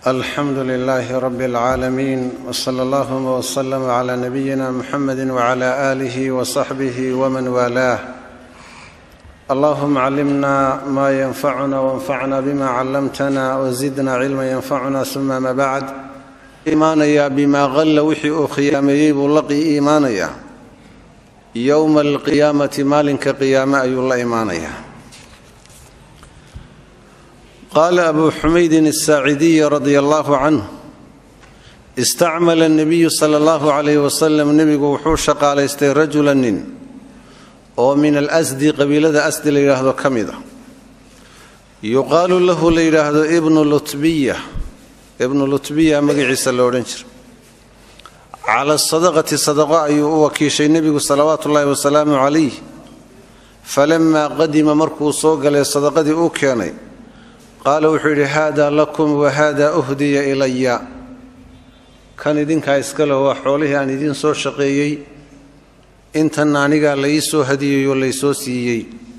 alxamdu lilaahi rabi اlcaalamiin wsala allahuma wslama cla nabiyina muxamedi wcla aalihi wsaxbihi wman waalaah allahuma callimna ma yanfacuna wanfacna bima callamtana wzidna cilma yanfacuna uma ma bacd imaanayaa bimaa qalla wixii uu khiyaameeyey buu la iimaanayaa yowma alqiyaamati maalinka qiyaame ayuu la imaanayaa qaala abu xumaydin asaacidiy radia allahu canhu istacmala nabiyu sala allahu calayh wasalam nebigu wuxuu shaqaalaystay rajula nin oo min alasdi qabiilada asdi la yidhaahdo ka mid a yuqaalu lahu la yidhaahdo ibnu lutbiya ibnu lutbiya magaciisa la odhan jira cala sadaqati sadaqo ayuu u wakiishay nebigu salawaatu ullaahi wasalaamu calayh falamaa qadima markuu soo galay sadaqadii uu keenay qaala wuxuu yidhi haada lakum wahada uhdiya ilaya kan idinkaa iskale waa xoolihii aan idiin soo shaqeeyey intanna anigaa la ii soo hadiyeeyoo laysoo siiyey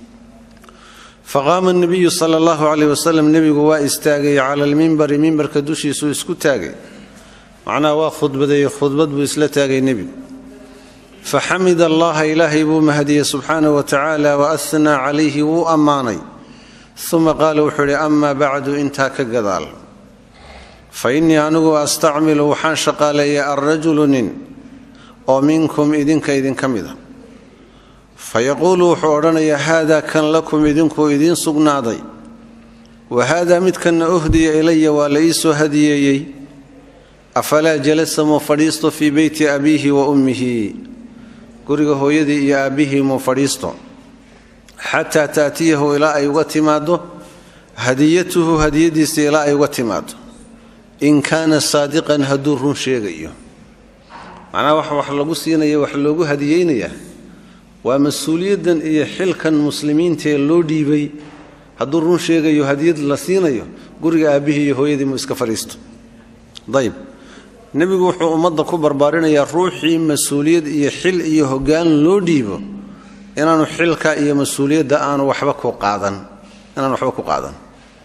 faqaama nabiyu sala allahu caleyh wasalam nebigu waa istaagay cala almimbari mimbarka dushiisuu isku taagay macnaha waa khudbadeeye khudbad buu isla taagay nebigu faxamida allaha ilaahay buu mahadiyey subxaanahu wa tacaala wa ahnaa calayhi wuu ammaanay uma qaala wuxuu idhi amaa bacdu intaa ka gadaal fa innii anigu astacmilu waxaan shaqaaleeyay alrajulu nin oo minkum idinka idinka mid a fa yaquulu wuxuu odhanayaa haadaa kan lakum idinkuu idiin sugnaaday wa haadaa midkanna uhdiya ilaya waa la ii soo hadiyeeyey afalaa jalasa muu fadhiisto fii beyti abiihi wa ummihi guriga hooyadii iyo aabbihii muu fadhiisto xataa taatiyahu ilaa ay uga timaaddo hadiyatuhu hadiyadiisa ilaa ay uga timaaddo in kaana saadiqan hadduu run sheegayo macnaha wax wax lagu siinaya wax loogu hadiyeynayaa waa mas-uuliyaddan iyo xilkan muslimiintaee loo dhiibay hadduu run sheegayo hadiyad la siinayo guriga aabbihii iyo hooyadii muu iska fadhiisto dayb nebigu wuxuu ummadda ku barbaarinayaa ruuxii mas-uuliyad iyo xil iyo hoggaan loo dhiibo inaanu xilka iyo mas-uuliyadda aanu waxba ku qaadan inaanu waxba ku qaadan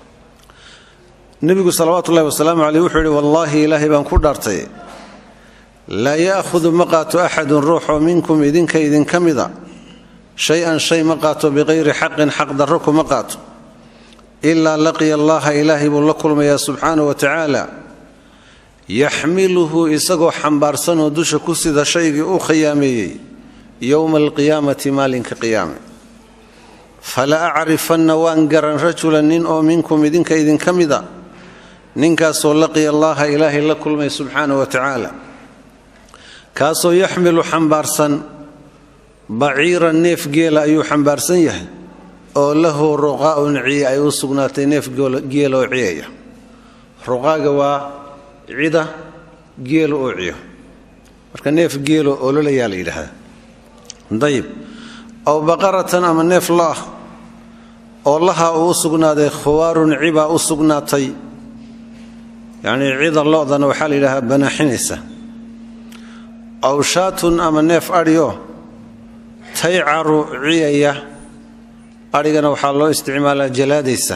nebigu salawaatu ullahi wasalaamu caleyh wuxuu yidhi wallaahi ilaahay baan ku dhaartay laa ya'hudu ma qaato axadun ruuxoo minkum idinka idinka mida shay-an shay ma qaato biqayri xaqin xaq darro kuma qaato ilaa laqiya allaha ilaahay buu la kulmayaa subxaanahu wa tacaala yaxmiluhu isagoo xambaarsanoo dusha ku sida shaygii uu khiyaameeyey yowma alqiyaamati maalinka qiyaame fala acrifanna waan garan rajulan nin oo minkum idinka idinka mida ninkaasoo laqiya allaha ilaahay la kulmay subxaanahu wa tacaala kaasoo yaxmilu xambaarsan baciira neef geela ayuu xambaarsan yahay oo lahu ruqaa'un ciye ay u sugnaatay neef geela oo ciyaya ruqaaga waa cida geelo oo ciyo marka neef geelo ololayaa la yidhaahdaa dayib aw baqaratan ama neef lo ah oo laha uu u sugnaaday khuwaarun cibaa u sugnaatay yacnii cida lo-dana waxaa la yidhahdaa banaaxinaysa aw shaatun ama neef adhio taycaru ciyaya adhigana waxaa loo isticmaalaa jalaadaysa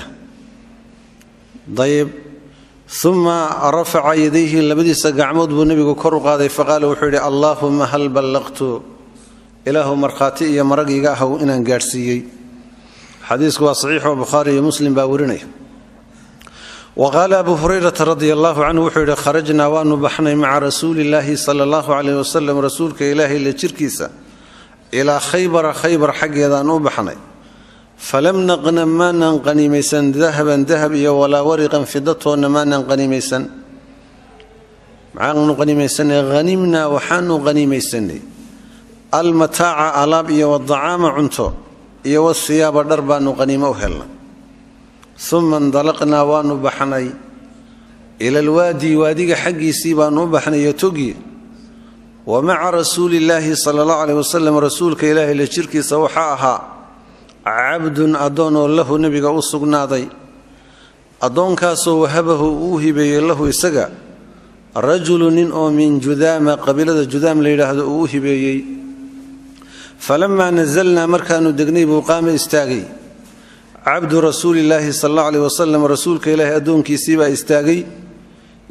dayib uma rafaca yadayhi labadiisa gacmood buu nebigu kor u qaaday faqaala wuxuu yidhi allaahuma hal ballaqtu ilaahu markhaati iyo maragiiga ahw inaan gaadhsiiyey xadiisku waa saxiixoo bukhaari iyo muslim baa warinaya wa qaala abu hurayrata radia allahu canhu wuxuu yidhi kharajnaa waanu baxnay maca rasuulillaahi sala allahu caleyh wasalam rasuulka ilaahay la jirkiisa ilaa khaybara khaybar xaggeedaan u baxnay falam naqnam maanan qaniimaysan dahaban dahab iyo walaa wariqan fidatoonna maanan qaniimaysan maxaanu qaniimaysanay hanimnaa waxaanu qaniimaysanay almataaca alaab iyo wadacaama cunto iyo wasiyaaba dhar baanu qaniimo u helnay uma indalaqnaa waanu baxnay ila alwaadi waadiga xaggiisii baanu u baxnay iyo togi wa maca rasuulillaahi sala allahu caleyh wasalam rasuulka ilaahay la jirkiisa waxaa ahaa cabdun addoon oo lahu nebiga u sugnaaday addoonkaasoo wahabahu uu hibeeyey lahu isaga rajulu nin oo min judaama qabiilada judaam la yidhaahdo uu u hibeeyey falamaa nasalnaa markaanu degnay buu qaama istaagay cabdu rasuulillaahi sal alla aleh wasalam rasuulka ilaahi addoonkiisiibaa istaagay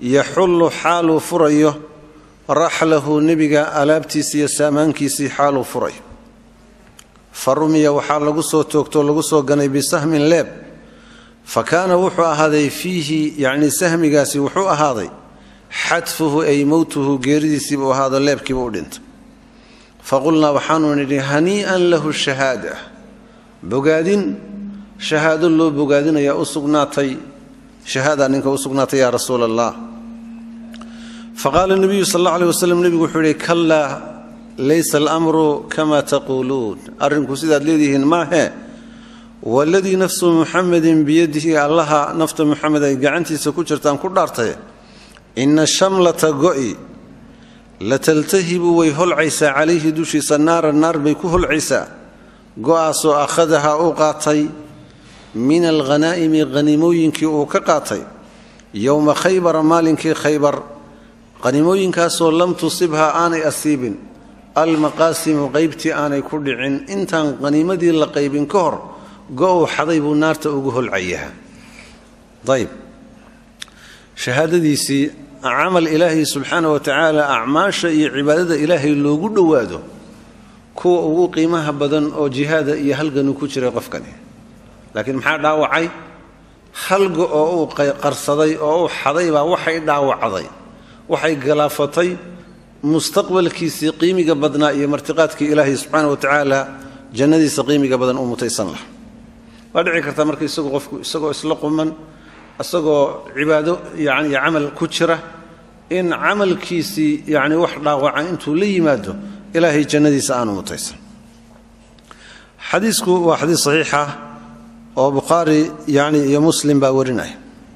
yaxullu xaaluu furayo raxlahu nebiga alaabtiisii iyo saamaankiisii xaaluu furayo fa rumiya waxaa lagu soo toogtoo lagu soo ganay bisahmin leeb fa kaana wuxuu ahaaday fiihi yacnii sahmigaasi wuxuu ahaaday xadfuhu ay mowtuhu geeridiisiibuu ahaado leebkiiba u dhintay faqulnaa waxaanu nidhi hanii'an lahu shahaada bogaadin shahaado loo bogaadinayaa u sugnaatay shahaada ninka u sugnaatay yaa rasuula allah faqaala nebiyu sal alla aleh waslem nebigu wuxuu yidhi kallaa laysa alamru kama taquuluun arrinku sidaad leedihiin maahee waladii nafsu muxamedin biyadihi allaha nafta muxamed ay gacantiisa ku jirtaan ku dhaartay ina shamlata go'i lataltahibu way holcaysaa calayhi dushiisa naara naar bay ku holcaysaa go'aasoo akhadahaa u qaatay min alghanaa'imi hanimooyinkii uu ka qaatay yowma khaybara maalinkii khaybar hanimooyinkaasoo lam tusibhaa aanay asiibin almaqaasimu qaybtii aanay ku dhicin intaan haniimadii la qaybin ka hor go-uu xaday buu naarta ugu holcayaa ayb shahaadadiisii camal ilaahay subxaana wa tacaala acmaasha iyo cibaadada ilaahay loogu dhowaado kuwa ugu qiimaha badan oo jihaada iyo halganu ku jiray qofkani laakiin maxaa dhaawacay halga oo uu qarsaday oo uu xaday baa waxay dhaawacday waxay galaafatay mustaqbalkiisii qiimiga badnaa iyo martiqaadkii ilaahay subxaana wa tacaala jannadiisa qiimiga badan uu mutaysan laha waa dhici karta marka isagoo qofku isagoo isla quman isagoo cibaado yani camal ku jira in camalkiisii yani wax dhaawaca intuu la yimaado ilaahay jannadiisa aanu mutaysan xadiisku waa xadiis saxiixa oo bukhaari yani iyo muslim baa warinaya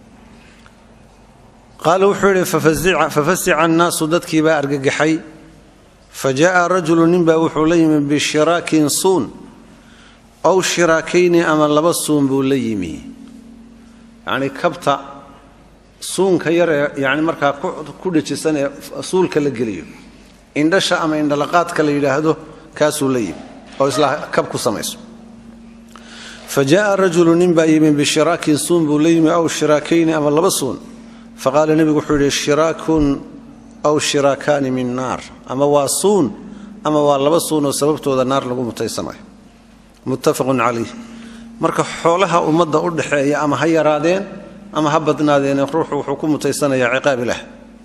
qaala wuxuu yidhi fafasica annaasu dadkii baa argagaxay fa jaءa rajulu ninbaa wuxuu la yimi bishiraakin suun ow shiraakayni ama laba suun buu la yimi yacni kabta suunka yar ee yani markaa ku dhajisan ee suulka la geliyo indhasha ama indhalaqaadka la yidhaahdo kaasuu la yimi oo isla kab ku samayso fa jaءa rajulu nin baa yimi bishiraakin suun buu la yimi aw shiraakayni ama laba suun faqaala nebigu wuxuu yidhi shiraakun aw shiraakaani min naar ama waa suun ama waa laba suun oo sababtooda naar lagu mutaysanayo muttafaqun calayh marka xoolaha ummadda u dhaxeeya ama ha yaraadeen ama ha badnaadeen ruuxu wuxuu ku mutaysanayaa ciqaab ilaah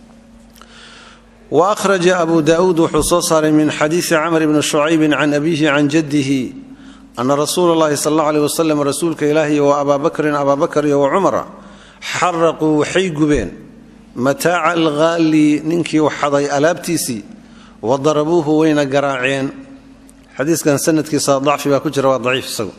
wa akhraja abu daa'uud wuxuu soo saaray min xadiisi camr bni shucaybin can abiihi can jaddihi ana rasuula allahi sal allau aleh wasalam rasuulka ilaahiy wa abaa bakrin abaa bakar iyo wa cumara xaraquu waxay gubeen mataaca alghaali ninkii waxaday alaabtiisii wa darabuuhu wayna garaaceen xadiiskan sanadkiisa dacfi baa ku jira waa daciif isagu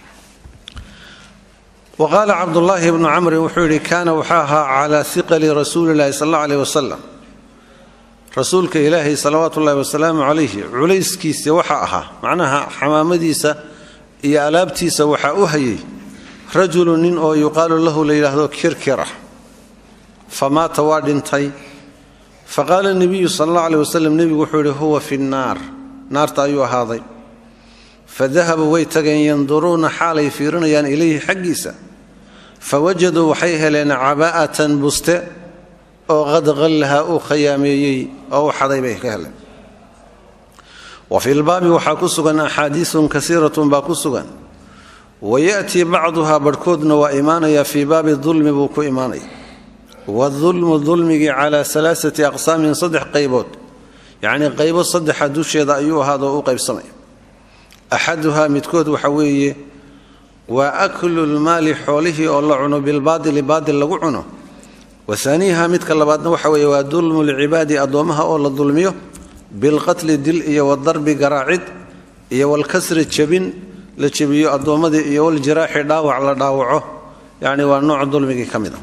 wa qaala cabdullaahi bnu camrin wuxuu yidhi kaana waxaa ahaa calaa hiqali rasuuli llahi sal alla aleh wasalam rasuulka ilaahay salawaatu ullahi wasalaamu calayhi culayskiisa waxaa ahaa macnaha xamaamadiisa iyo alaabtiisa waxaa u hayay rajulu nin oo yuqaalu lahu la yidhaahdo kirkira fa maata waa dhintay fa qaala nebiyu sal alla aleh wasalam nebigu wuxuu yidhi huwa fi nnaar naarta ayuu ahaaday fa dahabuu way tageen yanduruuna xaalay fiirinayaan ilayhi xaggiisa fa wajaduu waxay heleen cabaa'atan buste oo qad qallaha uu khayaameeyey oo u xaday bay ka heleen wa fi lbaabi waxaa ku sugan axaadiisun kasiiratun baa ku sugan wayaأtii bacduhaa barhkoodna waa imaanaya fii baabi dulmi buu ku imaanaya wadulmu dulmigii calaa alaaati aqsaamin saddex qaybood yacnii qaybo saddexa dusheeda ayuu ahaadoo u qaybsamaya axaduhaa midkood waxa weeye waa aklu lmaali xoolihii oo la cuno bilbaadili baadil lagu cuno wa haaniiha midka labaadna waxa weeye waa dulmu lcibaadi addoommaha oo la dulmiyo bilqatli dil iyo wadarbi garaacid iyo walkasri jebin la jebiyo addoommadii iyo waljiraaxi dhaawac la dhaawaco yacni waa nooc dulmigii ka mid a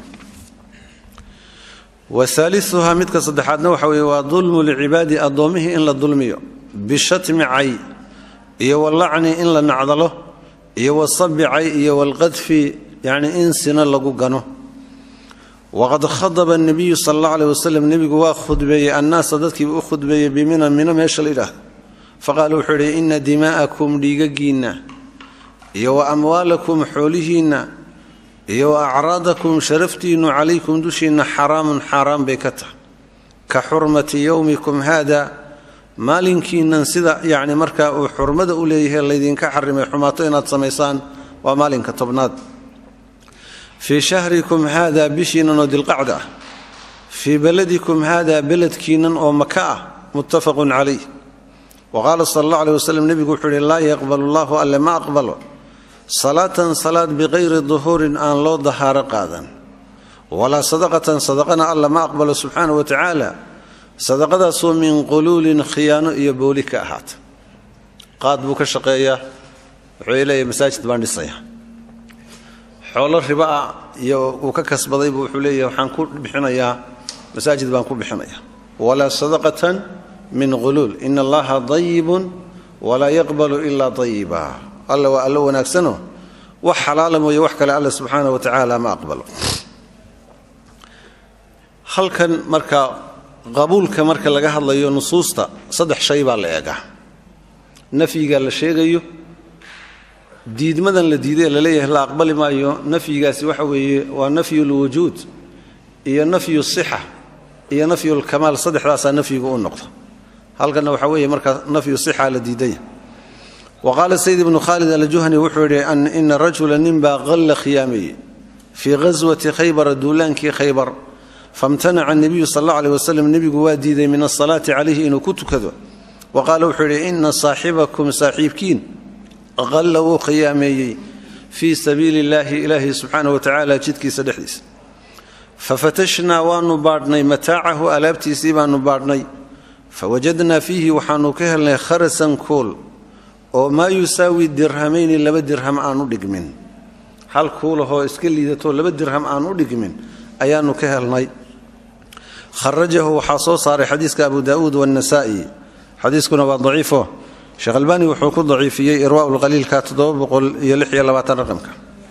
wa haaliuhaa midka saddexaadna waxa weeye waa dulmu lcibaadi addoommihii in la dulmiyo bishatmi cay iyo walacni in la nacdalo iyo wasabi cay iyo walqadfi yacni in sina lagu gano waqad khadaba anabiyu sala allah aleh wasalam nebigu waa khudbeeyey annaasa dadkiiba u khudbeeyey bimina mino meesha la yidhaahdo faqaala wuxuu yidhi ina dimaa'akum dhiigagiinna iyo wa amwaalakum xoolihiinna iyo wa acraadakum sharaftiinnu calaykum dushiinna xaraamun xaaraan bay ka tahay ka xurmati yowmikum haada maalinkiinnan sida yacni markaa uu xurmada u leeyahay laydinka xarimay xumaato inaad samaysaan waa maalinka tobnaad fii shahrikum haada bishiinnan oo dilqacda ah fii beladikum haada beledkiinnan oo maka ah muttafaqun calayh wa qaala sala allah aleh waslem nebigu wuxuu ihi laa yaqbalu allahu alle ma aqbalo salaatan salaad biqayri duhuurin aan loo dahaaro qaadan walaa sadaqatan sadaqana alla ma aqbalo subxaana wa tacaala sadaqadaasoo min quluulin khiyaano iyo booli ka ahaata qaad buu ka shaqeeyaa wuxuu leeyahy masaajid baan dhisaya xoolo riba ah iyo uu ka kasbadaybu wuxuu leeyahay waxaan ku bixinayaa masaajid baan ku bixinaya walaa sadaqatan min quluul ina allaha dayibun walaa yaqbalu ilaa dayiba alla waa allo wanaagsano wax xalaala mooye wax kale alla subxaana wa tacaala ma aqbalo halkan marka qabuulka marka laga hadlayo nusuusta saddex shay baa la eegaa nafyiga la sheegayo diidmadan la diiday la leeyahay la aqbali maayo nafyigaasi waxa weeye waa nafyu lwujuud iyo nafyu sixa iyo nafyu lkamaal saddexdaasaa nafyigu u noqda halkanna waxa weeye markaa nafyu sixa la diidaya wa qaala sayd ibnu khaalid aljuhani wuxuu yidhi ina rajula ninbaa qalla khiyaameeye fii ghaswati khaybara duulaankii khaybar famtanaca nebiyu sal alla aleh waslem nebigu waa diiday min asalaati calayhi inuu ku tukado wa qaala wuxuu yidhi ina saaxibakum saaxiibkiin qalla wuu khiyaameeyey fii sabiili illaahi ilaahi subxaana wa tacaala jidkiisa dhexdiisa fafatashnaa waanu baadhnay mataacahu alaabtiisii baanu baadhnay fawajadnaa fiihi waxaanu ka helnay kharasan kool oo maa yusaawi dirhamayni laba dirham aan u dhigmin hal kuulahoo iska liidatoo laba dirham aan u dhigmin ayaanu ka helnay kharajahu waxaa soo saaray xadiiska abu daa'uud waannasaa'i xadiiskuna waa daciifo sheekh albaani wuxuu ku daciifiyey irwaa'u lqaliilka raqamka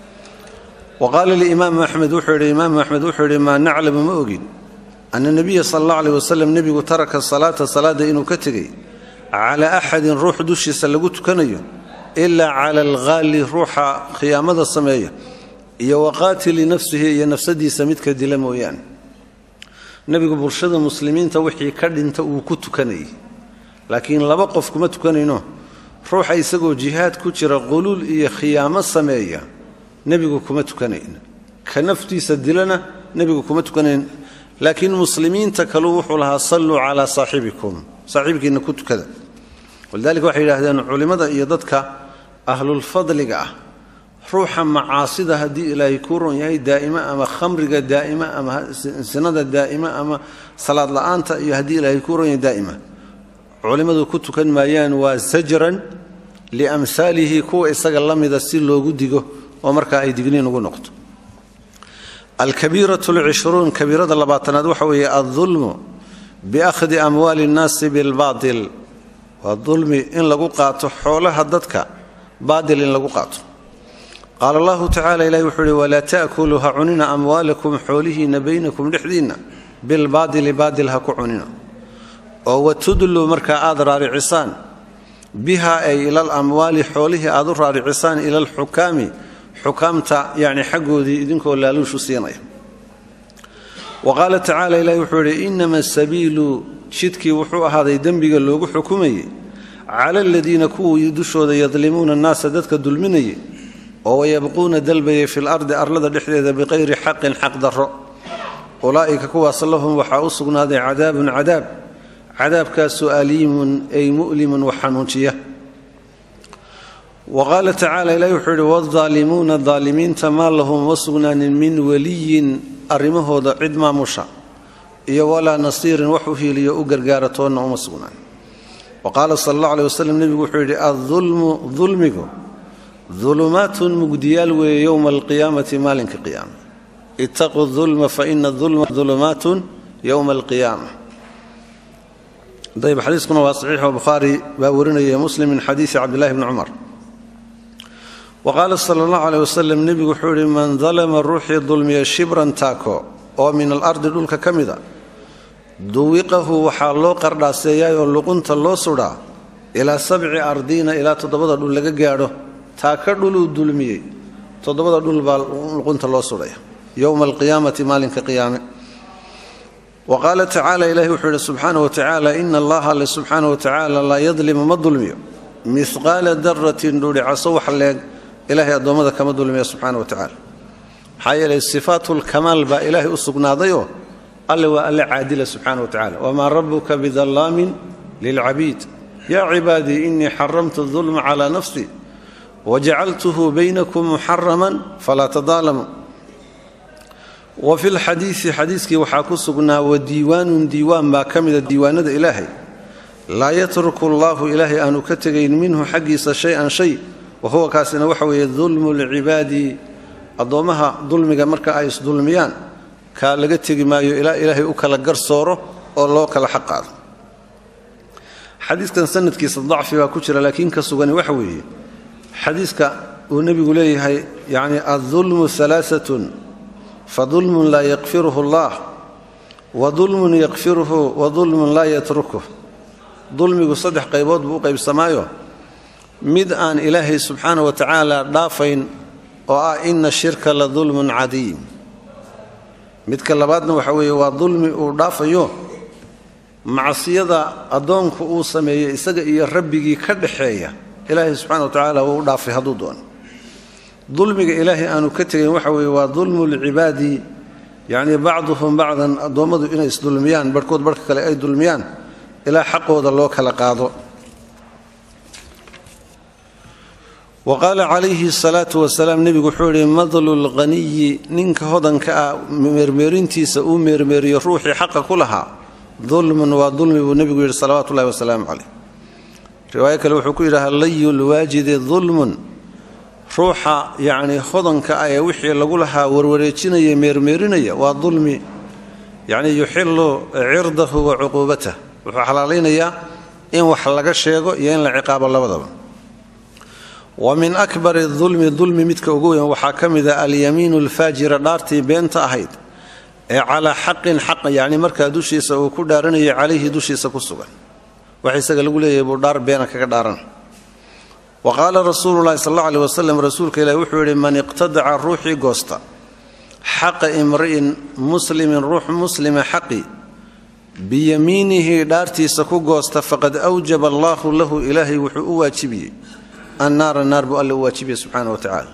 wa qaala liimaamu axmed wuxuu yidhi imaamu axmed wuxuu yidhi maa naclamu ma ogin ana nebiya sala allah aleh wasalam nebigu taraka salaata salaada inuu ka tegey calaa axadin ruux dushiisa lagu tukanayo ilaa cala alghaali ruuxa khiyaamada sameeya iyo waqaatili nafsihi iyo nafsadiisa midka dila mooyaane nebigu bulshada muslimiinta wixii ka dhinta uu ku tukanayay laakiin laba qof kuma tukanayno ruuxa isagoo jihaad ku jira quluul iyo khiyaamo sameeya nebigu kuma tukanayn ka naftiisa dilana nebigu kuma tukanayn laakiin muslimiinta kaluu wuxuu lahaa salluu calaa saaxibikum saaxiibkiinna ku tukada walidaalika waxay yidhaahdeen culimmada iyo dadka ahlulfadliga ah ruuxa macaasida haddii ilaahay kuu ron yahay daa'ima ama khamriga daa'ima ama sinada daa'ima ama salaad la'aanta iyo haddii ilaahay kuu ron yahay daa'ima culimmadu ku tukan maayaan waa sajran liamhaalihi kuwa isaga la mida si loogu digo oo markaa ay digniin ugu noqto alkabiiratu lcishruun kabiirada labaatanaad waxa weeye aldulmu biakhdi amwaali innaasi bilbaatil waa dulmi in lagu qaato xoolaha dadka baatil in lagu qaato qaala allahu tacala ilahi wuxuu uhi walaa ta'kuluu ha cunina amwaalakum xoolihiinna baynakum dhexdiinna bilbaadili baadil ha ku cunina oo watudluu markaa aad raaricisaan biha ay ilal amwaali xoolihii aad u raaricisaan ila alxukaami xukaamta yacni xaggoodii idinkoo laaluushu siinaya wa qaala tacaala ilahi wuxuu yidhi inama sabiilu jidkii wuxuu ahaaday dembiga loogu xukumayey cala aladiina kuwii dushooda yadlimuuna annaasa dadka dulminayay oo wayabquuna dalbayay fi lardi arlada dhexdeeda biqayri xaqin xaq darro ulaa'ika kuwaas lahum waxaa u sugnaaday cadaabun cadaab cadaabkaasoo aliimun ay mu'limun wax xanuunjiya wa qaala tacaala ilahi wuxuu yidhi waadaalimuuna daalimiinta maa lahum uma sugnaanin min weliyin arrimahooda cid maamusha iyo walaa nasiirin wax u hiiliyo u gargaara toonna uma sugnaan wa qaala sala allah aleh waslem nebigu wuxuu yidhi aulmu dulmigu dulumaatun mugdiyaal weeye yowma alqiyaamati maalinka qiyaama ittaquu dulma faina dulma dulumaatun yowma alqiyaama dayb xadiiskuna waa saxiixo bukhaari baa warinaya muslim min xadiisi cabdillahi bni cumar wa qaala sala allahu aleh wasalam nebigu wuxuu yidhi man dalama ruuxii dulmiya shibran taako oo min alardi dhulka ka mida duwiqahu waxaa loo qardhaaseeyaay oo luqunta loo sudhaa ilaa sabci ardiina ilaa toddobada dhul laga gaadho taaka dhuluu dulmiyey toddobada dhul baa luqunta loo sudhaya yowma alqiyaamati maalinka qiyaame wa qaala tacaala ilahi wuxuu yidhi subxaana wa tacaala ina allaha alle subxaana wa tacaala laa yadlimu ma dulmiyo mihqaala daratin dhuudhicaso wax leeg ilaahay addoommada kama dulmiya subxaana wa tacaala maxaa yeelay sifaatulkamaal baa ilaahay u sugnaadayoo alle waa alle caadila subxaana wa tacala wamaa rabuka bidallaamin lilcabiid yaa cibaadii inii xaramtu dulma calaa nafsii wajacaltuhu baynakum muxaraman falaa tadaalamuu wa fi lxadiidi xadiiskii waxaa ku sugnaa wa diiwaanun diiwaan baa ka mida diiwaanada ilaahay laa yatruku allaahu ilaahay aanu ka tegayn minhu xaggiisa shay-an shay wa huwa kaasina waxa weeye dulmu lcibaadi addoommaha dulmiga marka ay isdulmiyaan kaa laga tegi maayo ilaa ilaahay u kala garsooro oo loo kala xaq qaado xadiiskan sanadkiisa dacfi baa ku jira laakiin ka sugani waxa weeye xadiiska uu nebigu leeyahay yacni addulmu alaaatun fadulmun laa yakfiruhu allah wa dulmun yakfiruhu wa dulmun laa yatrukuh dulmigu saddex qaybood buu u qaybsamaayo mid aan ilaahay subxaana wa tacaala dhaafayn oo ah ina shirka la dulmun cadiim midka labaadna waxa weeye waa dulmi uu dhaafayo macsiyada addoonku uu sameeyey isaga iyo rabbigii ka dhaxeeya ilaahay subxana wa tacaala wuu u dhaafay hadduu doono dulmiga ilaahay aanu ka tegayn waxa weeye waa dulmu lcibaadi yacnii bacduhum bacdan addoommadu inay isdulmiyaan barhkood barhka kale ay dulmiyaan ilaa xaqooda loo kala qaado wa qaala calayhi salaatu wasalaam nebigu wuxuu yidhi madlu lghaniyi ninka hodanka ah meermeerintiisa uu meermeeriyo ruuxii xaqa ku lahaa dulmun waa dulmi buu nebigu yidhi salawaatu ullahi wasalaamu caleyh riwaayo kale wuxuu ku yidhaha layu lwaajidi dulmun ruuxa yacnii hodanka ah ee wixii lagu lahaa warwareejinaya meermeerinaya waa dulmi yacnii yuxilu cirdahu wa cuquubatah wuxuu xalaalaynayaa in wax laga sheego iyo in la ciqaabo labadaba wa min akbari dulmi dulmi midka ugu weyn waxaa ka mid a alyamiinu alfaajira dhaartii beenta ahayd ee calaa xaqin xaq yacni markaa dushiisa uu ku dhaaranaya calayhi dushiisa ku sugan wax isaga lagu leeyahay buu dhaar beena kaga dhaaran wa qaala rasuulu llahi sal alla aleh wasalam rasuulka ilahi wuxuu yidhi man iqtadaca ruuxii goosta xaqa imri'in muslimin ruux muslima xaqi biyamiinihi dhaartiisa ku goosta faqad awjaba allaahu lahu ilaahay wuxuu u waajibiyey annaara naar buu alle u waajibiyey subxaana wa tacaala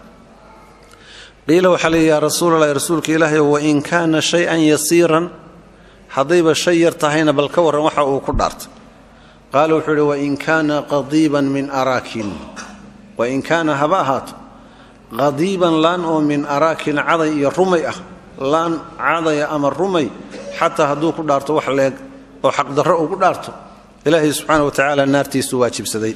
qiila waxaa leeyi yaa rasuulalahi rasuulka ilaahay wain kaana shay-an yasiiran haddayba shay yar tahayna bal ka warran waxa uu ku dhaartay qaala wuxuu idhi wain kaana qadiiban min araakin wain kaana haba ahaato qadiiban laan oo min araakin caday iyo rumay ah laan cadaya ama rumay xataa hadduu ku dhaarto wax leeg oo xaqdarro uu ku dhaarto ilaahay subxaana wa tacaala naartiisu waajibsaday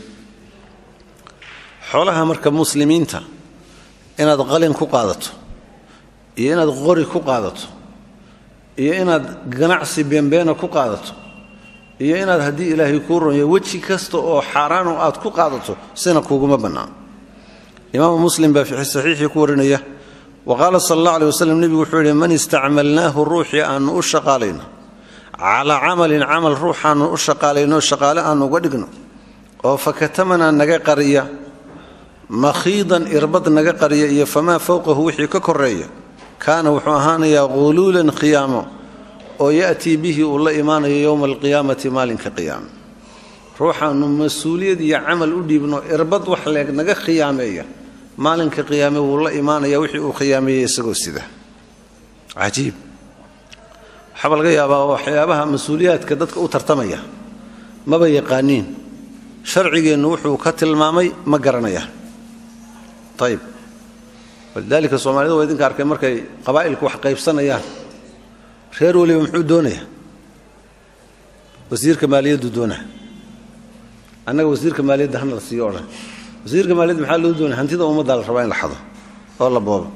xoolaha marka muslimiinta inaad qalin ku qaadato iyo inaad qori ku qaadato iyo inaad ganacsi beenbeena ku qaadato iyo inaad haddii ilaahay kuu ronyo weji kasta oo xaaraano aad ku qaadato sina kuuguma bannaan imaamu muslim baa fi saxiixii ku warinaya wa qaala sal allah aleh waslem nebigu wuxuu yidhi man istacmalnaahu ruuxii aannu u shaqaalayno calaa camalin camal ruuxaannu u shaqaalayno shaqaale aannu uga dhigno oo fakatamanaa naga qariya makhiidan irbad naga qariya iyo famaa fowqahu wixii ka koreeya kaana wuxuu ahaanayaa quluulan khiyaamo oo ya'tii bihi uu la imaanayo yowma alqiyaamati maalinka qiyaama ruuxaannu mas-uuliyad iyo camal u dhiibno irbad wax leeg naga khiyaameeya maalinka qiyaame wuu la imaanaya wixii uu khiyaameeyey isagoo sida cajiib waxaaba laga yaabaa waxyaabaha mas-uuliyaadka dadka u tartamaya maba yaqaaniin sharcigeennu wuxuu ka tilmaamay ma garanaya ayib walidaalika soomaalida waa idinka arkay markay qabaa'ilku wax qaybsanayaan reer weliba muxuu doonaya wasiirka maaliyaddu doonaa annaga wasiirka maaliyadda hana la siiyo odhan wasiirka maaliyadda maxaa loo doonaya hantida ummaddaa la rabaa in la xado oo la boobo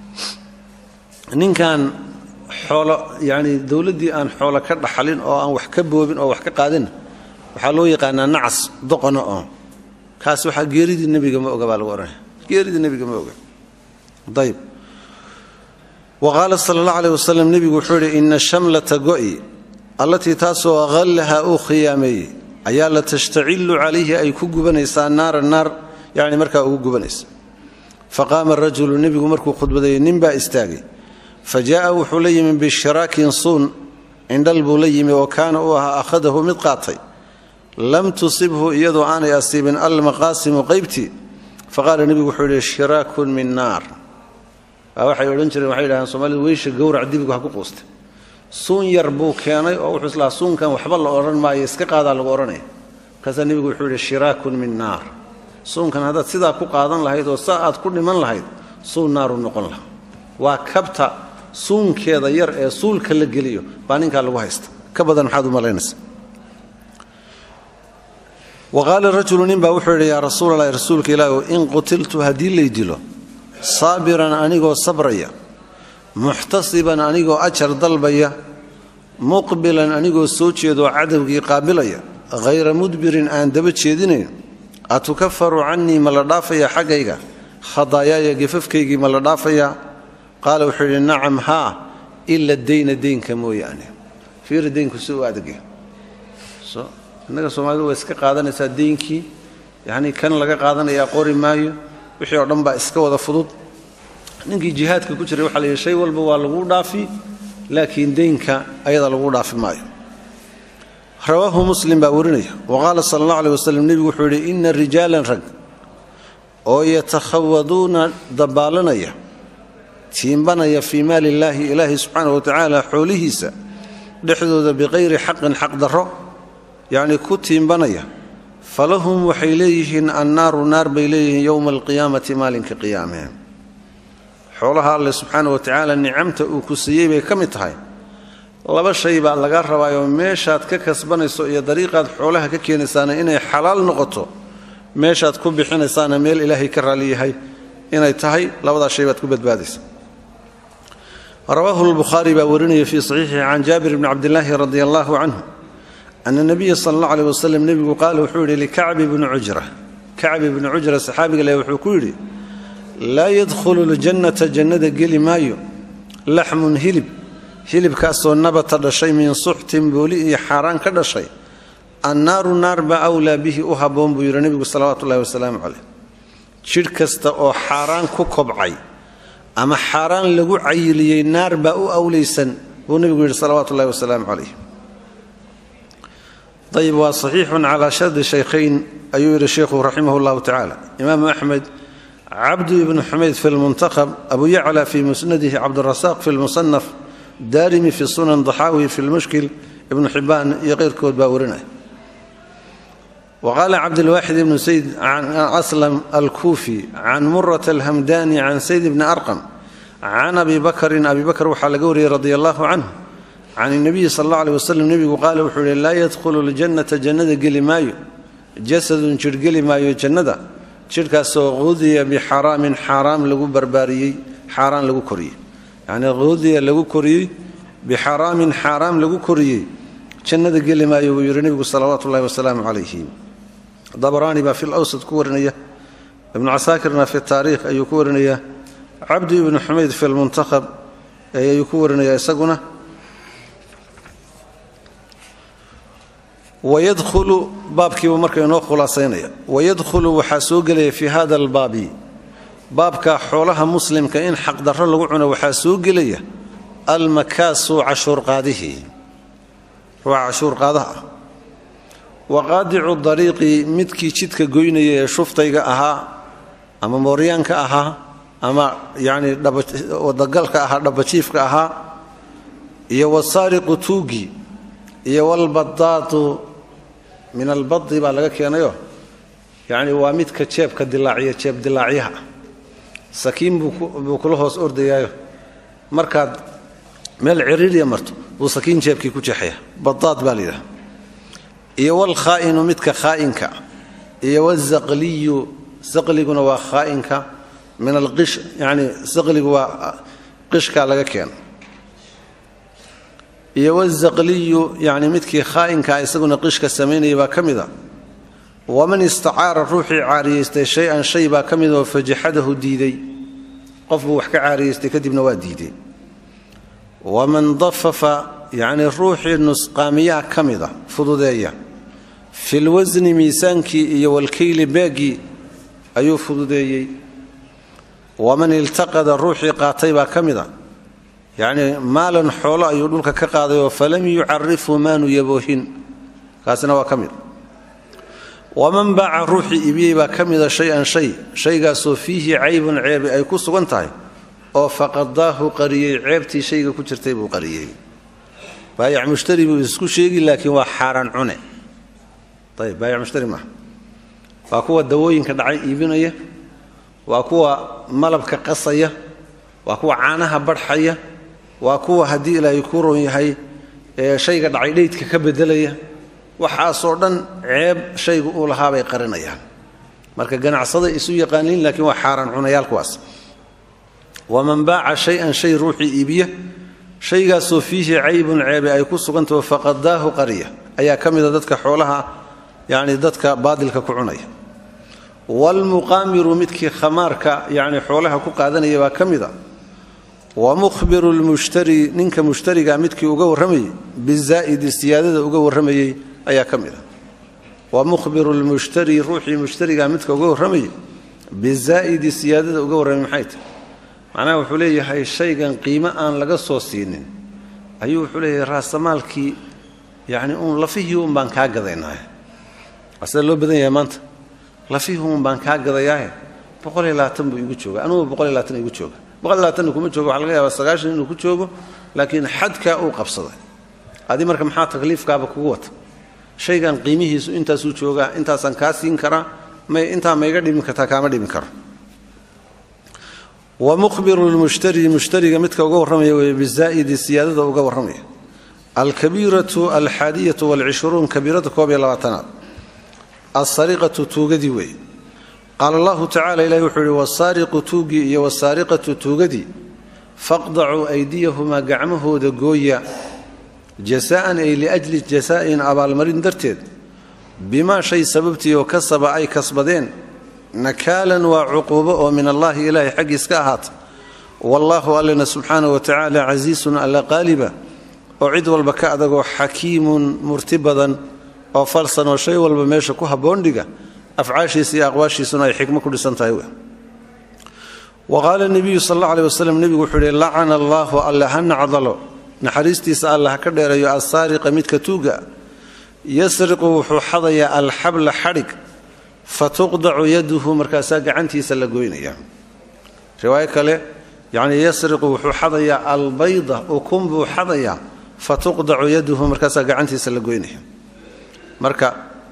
ninkan xoolo yacni dowladdii aan xoolo ka dhaxalin oo aan wax ka boobin oo wax ka qaadin waxaa loo yaqaanaa nacas doqona oo kaas waxaa geeridii nebiga ma oga baa lagu odhanaya geeridii nebiga ma oga ayb wa qaala sala allah aleh wasalam nebigu wuxuu yidhi ina shamlata go'i allatii taasoo hallaha uu khiyaameeyey ayaa la tashtacillu calayhi ay ku gubanaysaa naara naar yacni markaa ugu gubanaysa faqaama rajulu nebigu markuu khudbadeeyey nin baa istaagay fa jaa'a wuxuu la yimi bishiraakin suun indhal buu la yimi oo kaana uu ahaa akhadahu mid qaatay lam tusibhu iyadoo aanay asiibin almaqaasimu qaybtii faqaala nebigu wuxuu yidhi shiraakun min naar waxay odhan jireen waxay yidhahdeen soomaalida weysha gowrac dibigu ha ku quustay suun yar buu keenay oo wuxuu islahaa suunkan waxba la odhan maayo iska qaadaa lagu odhanaya markaasaa nebigu wuxuu yidhi shiraakun min naar suunkan haddaad sidaa ku qaadan lahayd oo saa aad ku dhiman lahayd suun naaru noqon laha waa kabta suunkeeda yar ee suulka la geliyo baa ninkaa lagu haysta ka badan maxaad u malaynaysa wa qaala rajulu nin baa wuxuu yidhi yaa rasuulalahi rasuulka ilaahu in qutiltu haddii lay dilo saabiran anigoo sabraya muxtasiban anigoo ajar dalbaya muqbilan anigoo soo jeedoo cadowgii qaabilaya hayra mudbirin aan daba jeedinayn atukafaru cannii ma la dhaafayaa xaggayga khadaayaaya gefafkaygii ma la dhaafayaa qaala wuxuu yidhi nacam haa ila deyna deynka mooyaane fiiri deynku si u adagya innaga soomaalidu waa iska qaadanaysaa deynkii yacnii kan laga qaadanayaa qori maayo wixii oo dhan baa iska wada fudud ninkii jihaadka ku jiray waxa la yidhi shay walba waa laguu dhaafi laakiin deynka ayada laguu dhaafi maayo rawaahu muslim baa warinaya wa qaala sala allah aleh waslem nebigu wuxuu yidhi inna rijaalan rag oo yatakhawaduuna dabaalanaya tiimbanaya fii maali illaahi ilaahi subxaana wa tacaala xoolihiisa dhexdooda biqayri xaqin xaq darro yacnii ku tiimbanaya falahum waxay leeyihiin annaaru naar bay leeyihiin yowma alqiyaamati maalinka qiyaamee xoolaha alle subxaana wa tacaala nicamta uu ku siiyey bay ka mid tahay laba shay baa laga rabaayoo meeshaad ka kasbanayso iyo dariiqaad xoolaha ka keenaysaana inay xalaal noqoto meeshaad ku bixinaysaana meel ilaahay ka raaliyahay inay tahay labadaas shay baad ku badbaadaysa rawaahu lbukhaari baa warinaya fii saxiixihi can jaabir bni cabdilaahi radi allahu canhu ana nabiya sala allah aleh waslem nebigu qaala wuxuu yidhi likacbi bni cujra kacbi bni cujra saxaabiga leh wuxuu ku yidhi laa yadkhulu ljannata jannada geli maayo laxmun hilib hilibkaasoo nabata dhashay min suxtin booli iyo xaaraan ka dhashay annaaru naar baa awlaa bihi u habboon buu yidhi nebigu salawaatu ullahi wasalaamu caleyh jidh kasta oo xaaraan ku kobcay ama xaaraan lagu cayiliyey naar baa u awlaysan buu nebigu yidhi salawaatu ullahi wasalaamu calayh ayib waa saxiixun calaa shardi shaykhayn ayuu yidhi sheikhu raximah llahu tacaala imaamu axmed cabdu ibnu xumayd fi lmuntaqab abu yacla fi musnadihi cabdurasaaq fi lmusanaf daarimi fi sunan daxaawi fi lmushkil ibnu xibaan iyo keyrkood baa warinaya wa qaala cabdilwaaxid ibnu sayd can aslam alkuufi can murata alhamdani can sayd bni arqam can abi bakrin abi bakr waxaa laga wariyey radi allahu canhu can اnabiyi sal اllah aleh waslem nebigu qaala wuxuu yihi laa yadkhulu ljannata jannada geli maayo jasadun jidh geli maayo jannada jidhkaasoo qudiya bixaraamin xaaraam lagu barbaariyey xaaraan lagu koriyey yacnii qudiya lagu koriyey bixaraamin xaaraam lagu koriyey jannada geli maayo buu yidhi nebigu salawaatu ullahi wasalaamu calayhi dabaraani baa fi lawsad ku warinaya ibnu casaakirna fi taariikh ayuu ku warinaya cabdu ibnu xumayd fi lmuntakhab ayuu ku warinaya isaguna wayadkhulu baabkiibuu marka inoo khulaasaynaya wayadkhulu waxaa soo gelaya fii hada albaabi baabka xoolaha muslimka in xaqdarro lagu cuno waxaa soo gelaya almakaasu cashuurqaadihii ruuxa cashuurqaadaha ah wa qaadicu dariiqi midkii jidka goynaya ee shuftayga ahaa ama mooryaanka ahaa ama yacnii wadagalka ahaa dhabajiifka ahaa iyo wasaariqu tuugi iyo walbadaadu min albadi baa laga keenayo yacni waa midka jeebka dilaaciya jeeb dilaacyaha sakiin buu kula hoos ordayaayo markaad meel ciriiriya marto buu sakiin jeebkii ku jeexaya badaad baa layidhaha iyo walkhaa'inu midka khaa'inka iyo wazaqliyu saqliguna waa khaa'inka min alqish yacni saqligu waa qishkaa laga keena iyo wazaqliyu yacni midkii khaa'inkaa isaguna qishka samaynaya baa ka mida waman istacaara ruuxii caariyaystay shay-an shay baa ka mid oo fajaxadahu diiday qofbuu wax ka caariyaystay kadibna waa diiday waman dafafa yacnii ruuxii nusqaamiyaa ka mida fududeeya filwasni miisaankii iyo walkayli beeggii ayuu fududeeyey waman iltaqada ruuxii qaatay baa ka mida yacnii maalan xoolo ayuu dhulka ka qaaday oo falam yucarifhu maanu yaboohin kaasina waa ka mid waman baaca ruuxii ibiyey baa ka mida shay-an shay shaygaasoo fiihi caybun ceebi ay ku sugan tahay oo faqadaahu qariyey ceebtii shayga ku jirtay buu qariyey baayac mushtari buu isku sheegi laakiin waa xaaraan cune ayb baayac mushtari maaha waa kuwa dawooyinka dhacay iibinaya waa kuwa malabka qasaya waa kuwa caanaha barxaya waa kuwa haddii ilaahay ku ron yahay ee shayga dhacay dheydka ka bedelaya waxaasoo dhan ceeb shaygu uu lahaabay qarinayaan marka ganacsaday isu yaqaaniin laakiin waa xaaraan cunayaal kuwaas waman baaca shay-an shay ruuxii iibiya shaygaasoo fiihi caybun ceebe ay ku sugantaho faqadaahu qariya ayaa ka mida dadka xoolaha yacni dadka baadilka ku cunaya waalmuqaamiru midkii khamaarka yacni xoolaha ku qaadanaya baa ka mida wa mukhbiru lmushtari ninka mushtariga midkii uga warramayey bizaa'idi siyaadada uga warramayey ayaa ka mid a wa mukhbiru lmushtari ruuxii mushtariga midka uga warramayey bizaa'idi siyaadada uga warramay maxay tahy macnaha wuxuu leeyahay shaygan qiimo aan laga soo siinin ayuu wuxuu leeyahay raasamaalkii yacni uun lafihii un baan kaa gadaynaaye waa sida loo badan yahay maanta lafihii un baan kaa gadayaahe boqol iyo labaatan buu igu jooga anugu boqol iyo labaatan igu jooga boqol iyo labaatanna kuma joogo waxa laga yaabaa sagaashan inuu ku joogo laakiin xadkaa uu qabsaday adi marka maxaa takliifkaaba kugu wata shaygan qiimihiisu intaasuu joogaa intaasaan kaa siin karaa may intaa maiga dhimi kartaa kaama dhimi karo wa mukhbiru lmushtari mushtariga midka uga warramaya wey bizaa'idi siyaadada uga warramaya alkabiiratu alxaadiyatu walcishruun kabiirada koob iyo labaatanaad alsariqatu tuugadii weeye qaala allahu tacala ilahi wuxuu yihi wasaariqu tuugii iyo wasaariqatu tuugadii faqdacuu aydiyahumaa gacmahooda gooya jasa'an ay liajli jasaa'in abaalmarin darteed bimaa shay sababtii oo kasaba ay kasbadeen nakaalan waa cuquubo oo min allaahi ilaahay xaggiis ka ahaata wallaahu allena subxaana wa tacaala casiisun alla qaaliba oo cid walba ka adagoo xakiimun murti badan oo falsan oo shay walba meesha ku habboon dhiga afcaashiisa iyo aqwaashiisuna ay xikmo ku dhisan tahay wa qaala nebiyu sal alla aleh waslem nebigu wuxuu yihi lacana allaahu alle ha nacdalo naxariistiisa alla ha ka dheerayo assaariqa midka tuuga yasriqu wuxuu xadayaa alxabla xadhig fatuqdacu yaduhu markaasaa gacantiisa la goynaya riwaayo kale yacnii yasriqu wuxuu xadayaa albayda ukun buu xadayaa fatuqdacu yaduhu markaasaa gacantiisa la goynaya marka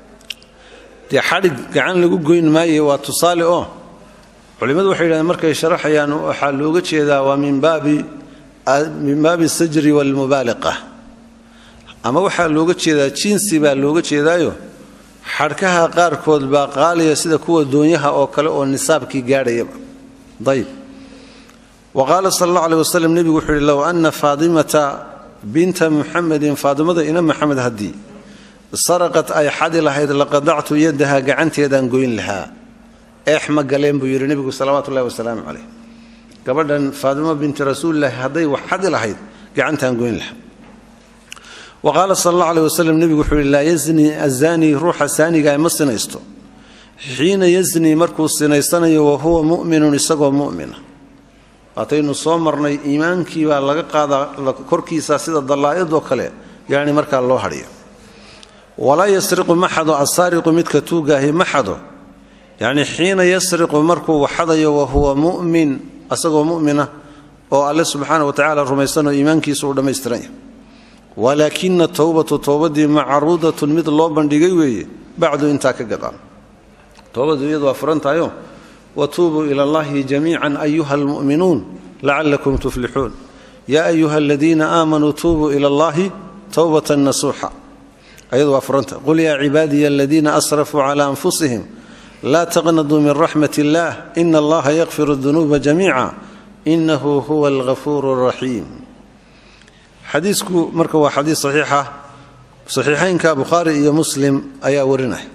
dee xadhig gacan lagu goyn maaye waa tusaale oo culimmadu waxay yidhahdeen markay sharaxayaan waxaa looga jeedaa waa min baabi min baabi sajri walmubaaliqa ama waxaa looga jeedaa jinsi baa looga jeedaayo xadhkaha qaarkood baa qaaliya sida kuwa doonyaha oo kale oo nisaabkii gaadhayaba ayb wa qaala sal alla aleh waslem nebigu wuxuu yihi low anna faadimata binta muxamedin faadimada ina maxamed haddii saraqat ay xadi lahayd laqadactu yadaha gacanteedaan goyn lahaa eex ma galeen buu yidhi nebigu salawaatu ullahi wasalaamu caleyh gabadhan faadimo binti rasuulilaahi hadday wax xadi lahayd gacantaan goyn lahaa wa qaala sal alla aleh waslem nebigu wuxuu yihi laa yazni azani ruuxa saaniga ma sinaysto xiina yazni markuu sinaysanayo wa huwa mu'minun isagoo mu'mina waataynu soo marnay iimaankii baa laga qaadaa korkiisa sida dallaa'idoo kale yacni markaa loo hadhiyo walaa yasriqu ma xado assaariqu midka tuugaahi ma xado yacni xiina yasriqu markuu waxadayo wa huwa mu'min isagoo mu'mina oo alle subxaana wa tacaala rumaysanoo iimaankiisa uu dhammaystiran yahay walaakina towbatu towbadii macruudatun mid loo bandhigay weeye bacdu intaa ka gadaan towbadu iyadu waa furan tahayo watuubuu ila allahi jamiican ayuha almu'minuun lacalakum tuflixuun yaa ayuha aladiina aamanuu tuubuu ila allahi towbatan nasuuxa ayadu waa furanta qul yaa cibaadiya aladiina asrafuu cala anfusihim laa taqnaduu min raxmat illaah ina allaha yakfiru dunuuba jamiica inahu huwa algafuuru raxiim xadiisku marka waa xadiis saxiixa saxiixaynka bukhaari iyo muslim ayaa warinaya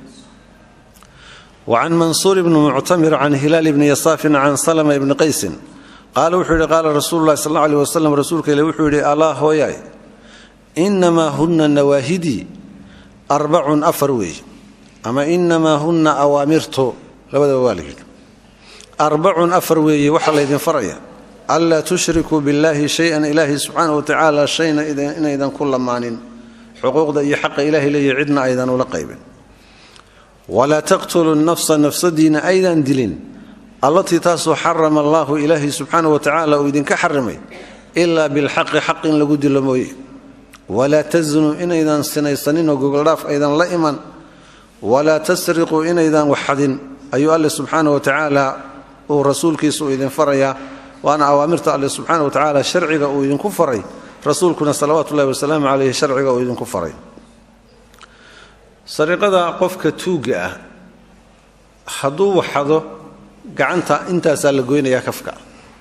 wacan mansuur bni muctamir can hilaal bni yasaafin can salma bni qaysin qaala wuxuu yidhi qaala rasuulu lahi sal aleh wasalam rasuulka ile wuxuu yidhi alaa hooyaay inamaa hunna nawaahidii arbacun afar weeye ama inamaa hunna awaamirtu labadaba waa la yidhi arbacun afar weeye waxaa laydin faraya anlaa tushrikuu billaahi shay-an ilaahi subxaana wa tacaala shayna inaydan ku lamaanin xuquuqda iyo xaqa ilaahay leeya cidna aydan ula qaybin walaa taqtuluu nafsa nafsadiina aydan dilin allatii taasoo xarama allaahu ilaahi subxaana wa tacaala uu idinka xarimay ilaa bilxaqi xaq in lagu dilo mooye walaa taznuu inaydan sinaysaninoo gogoldhaaf aydan la iman walaa tasriquu inaydan waxxadin ayuu alle subxaana wa tacaala uu rasuulkiisa uu idin farayaa waana awaamirta alle subxaana wa tacaala sharciga uu idinku faray rasuulkuna salawaatu ullahi wasalaamu caleyhi sharciga uu idinku faray sariiqada qofka tuugga ah hadduu waxado gacanta intaasaa la goynayaa kafka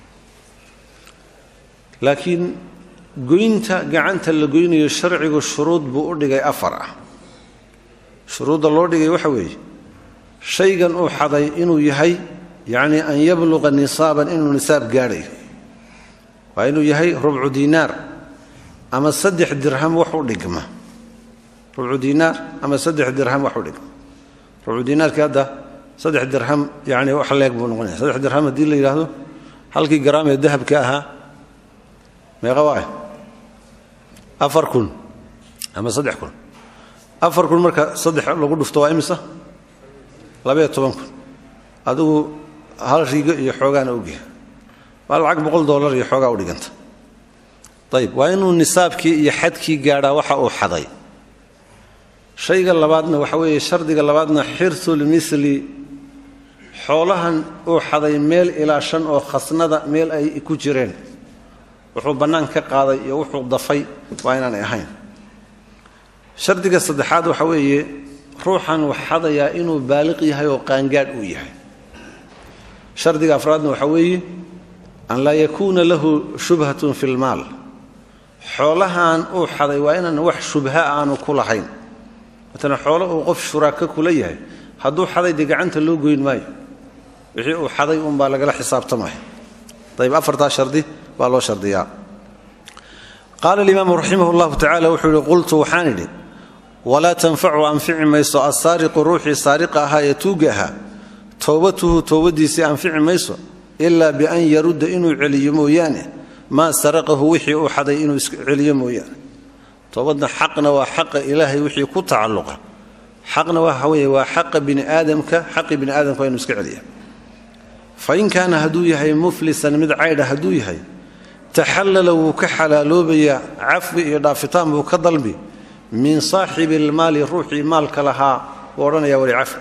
laakiin goynta gacanta la goynayo sharcigu shuruud buu u dhigay afar ah shuruudda loo dhigay waxa weeye shaygan uu xaday inuu yahay yacnii an yabluqa nisaaban inuu nisaab gaadhayo waa inuu yahay rubcu diinaar ama saddex dirham wax u dhigma rubcu diinaar ama saddex dirham wax u dhigma rubcu diinaarkii hadda saddex dirham yani wax leeg buu noqonaya saddex dirham haddii la yidhaahdo halkii garaam ee dahabka ahaa meeqa waa afar kun ama saddex kun afar kun marka saddex lagu dhufto waa imisa labaiyo toban kun adigu hal rigo iyo xoogaana ogyahay waa lacag boqol dollar iyo xoogaa u dhiganta ayib waa inuu nisaabkii iyo xadkii gaadhaa waxa uu xaday shayga labaadna waxa weeye shardiga labaadna xirsulmisli xoolahan uu xaday meel ilaa shan oo khasnada meel ay ku jireen wuxuu bannaan ka qaaday iyo wuxuu dafay waa inaanay ahayn shardiga saddexaad waxa weeye ruuxan wax xadayaa inuu baaliq yahay oo qaangaadh uu yahay shardiga afraadna waxa weeye an laa yakuuna lahu shubhatun fi lmaal xoolahan uu xaday waa inaan wax shubha aanu ku lahayn matala xoolo uu qof shuraaka kula yahay hadduu xaday dee gacanta loo goyn maayo wixii uu xaday uunbaa lagala xisaabtamaya ayb afartaa shardi baa loo shardiyaa qaala alimaamu raximah llahu tacala wuxuu yihi qultu waxaan idhi walaa tanfacu anfici mayso assaariqu ruuxii saariqa ahaa ee tuugga ahaa towbatuhu towbadiisii anfici mayso ilaa bian yarudda inuu celiyo mooyaane maa saraqahu wixii uu xaday inuu celiyo mooyaane toobadna xaqna waa xaqa ilaahay wixii ku tacalluqa xaqna waxa weeye waa xaqa bini aadamka xaqii bini aadamka waa inu iska celiya fain kaana hadduu yahay muflisan mid caydha hadduu yahay taxallala wuu ka xalaaloobayaa cafwi iyo dhaafitaan buu ka dalbi min saaxibi almaali ruuxii maalka lahaa buu odhanaya wali cafwi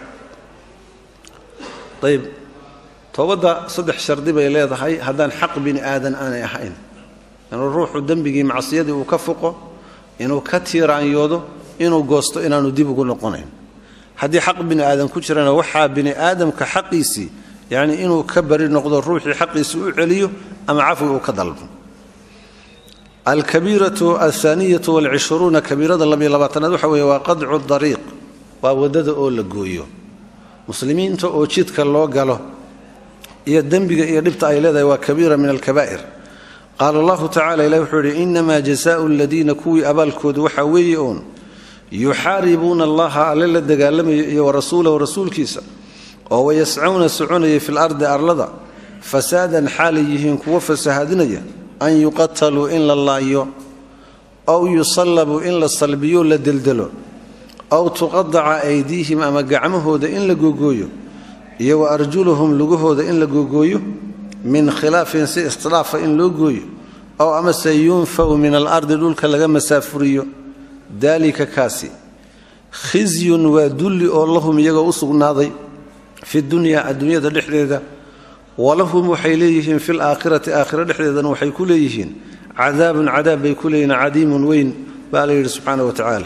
ayb toobadda saddex shardi bay leedahay haddaan xaq bini aadan aanay ahayn inuu ruuxu dembigii macsiyadii uu ka fuqo inuu ka tiiraanyoodo inuu goosto inaanu dib ugu noqonayn haddii xaq bini aadan ku jirana waxaa bini aadamka xaqiisii yacni inuu ka bari noqdo ruuxii xaqiisii u celiyo ama cafwi uu ka dalbo alkabiiratu alhaaniyatu walcishruuna kabiirada labiyo labaatanaad waxa weeye waa qadcu dariiq waa waddada oo la gooyo muslimiinta oo jidka loo galo iyo dembiga iyo dhibta ay leedahay waa kabiira min alkabaa'ir qaala allahu tacala ilahi wuxuu yidhi inamaa jasaau aladiina kuwii abaalkoodu waxaa weeye oon yuxaaribuuna allaha alle la dagaalamayo iyo warasuulahu rasuulkiisa oo wayascuuna soconaya fi lardi arlada fasaadan xaalay yihiin kuwo fasahaadinaya an yuqataluu in la laayo aw yusallabuu in la salbiyo la deldelo aw tuqadaca aydiihim ama gacmahooda in la googooyo iyo wa arjuluhum lugahooda in la googooyo min khilaafin si istilaafa in loo gooyo ow amase yunfaw min alardi dhulka laga masaafuriyo daalika kaasi khisyun waa dulli oo lahum iyagoo u sugnaaday fi dunyaa adduunyada dhexdeeda walahum waxay leeyihiin fi laakhirati aakhira dhexdeedana waxay ku leeyihiin cadaabun cadaab bay ku leeyihiin cadiimun weyn baa la yidhi subxaana wa tacaala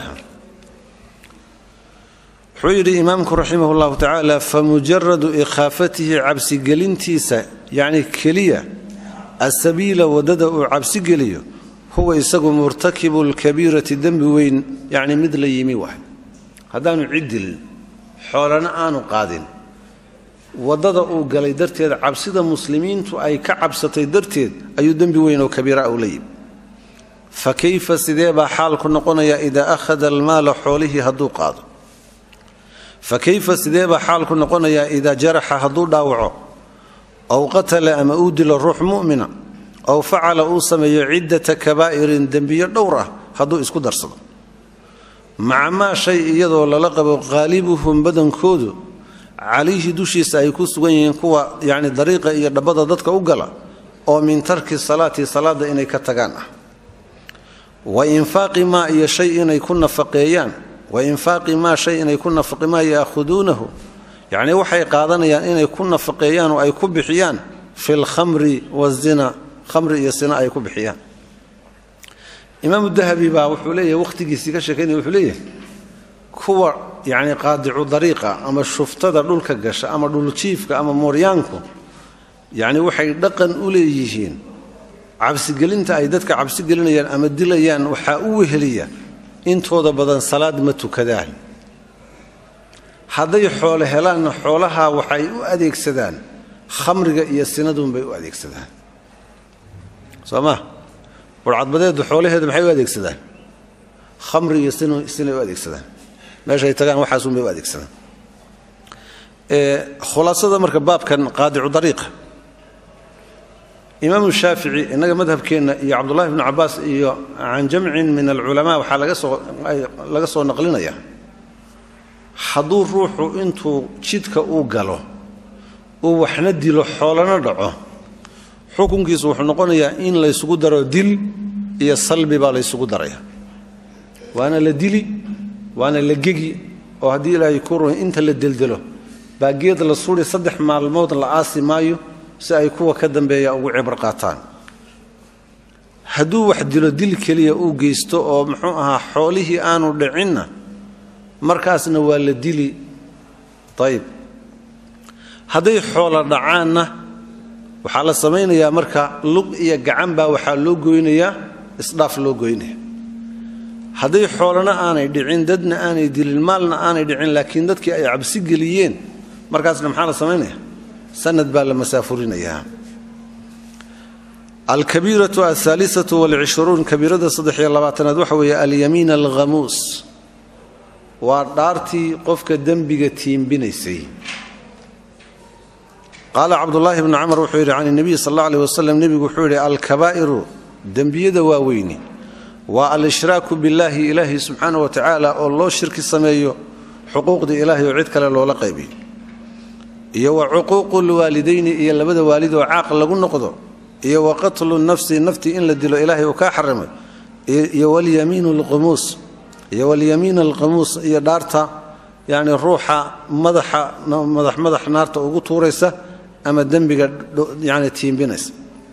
wuxuu yidhi imaamku raximah llahu tacaala famujaradu ikhaafatihi cabsigelintiisa yacni keliya asabiila waddada uu cabsigeliyo huwa isagu murtakibu lkabiirati dembi weyn yacni mid la yimi waay haddaanu ciddilin xoolana aanu qaadin waddada uu galay darteed cabsida muslimiintu ay ka cabsatay darteed ayuu dembi weyn oo kabiira u la yimi fa kayfa sidee baa xaalku noqonaya idaa akhada almaala xoolihii hadduu qaado fa kayfa sidee baa xaalku noqonayaa idaa jaraxa hadduu dhaawaco aw qatala ama uu dilo ruux mu'mina aw facala uu sameeyo ciddata kabaa'irin dembiyo dhowr ah hadduu isku darsado maca maa shay iyadoo lala qabo qaalibuhum badankoodu calayhi dushiisa ay ku sugan yihiin kuwa yacni dariiqa iyo dhabbada dadka u gala oo min tarki salaati salaadda inay ka tagaan ah wa infaaqi maa iyo shay inay ku nafaqeeyaan wa infaaqi maa shay inay ku nafaqi maa yaakhuduunahu yacnii waxay qaadanayaan inay ku nafaqeeyaan oo ay ku bixiyaan fi lkhamri wazina khamri iyo sina ay ku bixiyaan imaamu dahabi baa wuxuu leeyahay wakhtigiisii ka sheekaynaya wuxuu leeyahay kuwa yacni qaadicu dariiqa ama shuftada dhulka gasha ama dhuljiifka ama mooryaanku yacni waxay dhaqan u leeyihiin cabsigelinta ay dadka cabsigelinayaan ama dilayaan waxaa u weheliya intooda badan salaad ma tukadaan hadday xoole helaanna xoolaha waxay u adeegsadaan khamriga iyo sinaduunbay u adeegsadaan soo ma warcadbadeedu xoolaheeda maxay u adeegsadaan khamri iyo sinay u adeegsadaan meeshay tagaan waxaasunbay u adeegsadaan khulaasada marka baabkan qaadicu dariiqa imaamu shaafici innaga madhabkeenna iyo cabdullahi bnu cabaas iyo can jamcin min alculamaa waxaa laga soo naqlinaya hadduu ruuxu intuu jidka uu galo uu waxna dilo xoolana dhaco xukunkiisu wuxuu noqonayaa in laysugu daro dil iyo salbi baa laysugu daraya waana la dili waana la gegi oo haddii ilaahay ku ruy inta la deldelo baa geed la suri saddex maalmood la aasi maayo si ay kuwa ka dambeeya ugu cibro qaataan hadduu wax dilo dil keliya uu geysto oo muxuu ahaa xoolihii aanu dhicinna markaasna waa la dili ayib hadday xoola dhacaanna waxaa la samaynayaa marka lug iyo gacan baa waxaa loo goynayaa isdhaaf loo goynaya hadday xoolana aanay dhicin dadna aanay dilin maalna aanay dhicin laakiin dadkii ay cabsi geliyeen markaasna maxaa la samaynaya sanad baa la masaafurinayaa alkabiiratu alhaalisatu walcishruun kabiirada saddex iyo labaatanaad waxa weeye alyamiin alghamuus waa dhaartii qofka dembiga tiimbinaysay qaala cabdulaahi bnu camar wuxuu yidhi can nebiy sal alla aleh wasalam nebigu wuxuu yidhi alkabaa'iru dembiyada waaweyni waa al-ishraaku billaahi ilaahi subxaana wa tacaala oo loo shirki sameeyo xuquuqdii ilaahay oo cid kale loola qaybiyo iyo wa cuquuqu lwaalidayni iyo labada waalid oo caaq lagu noqdo iyo wa qatlu nafsi naftii in la dilo ilaahay uu kaa xarimay iyo walyamiin alqumuus iyo walyamiin alqamuus iyo dhaarta yacni ruuxa madaxa madax madax naarta ugu tuuraysa ama dembiga yani tiimbinaysa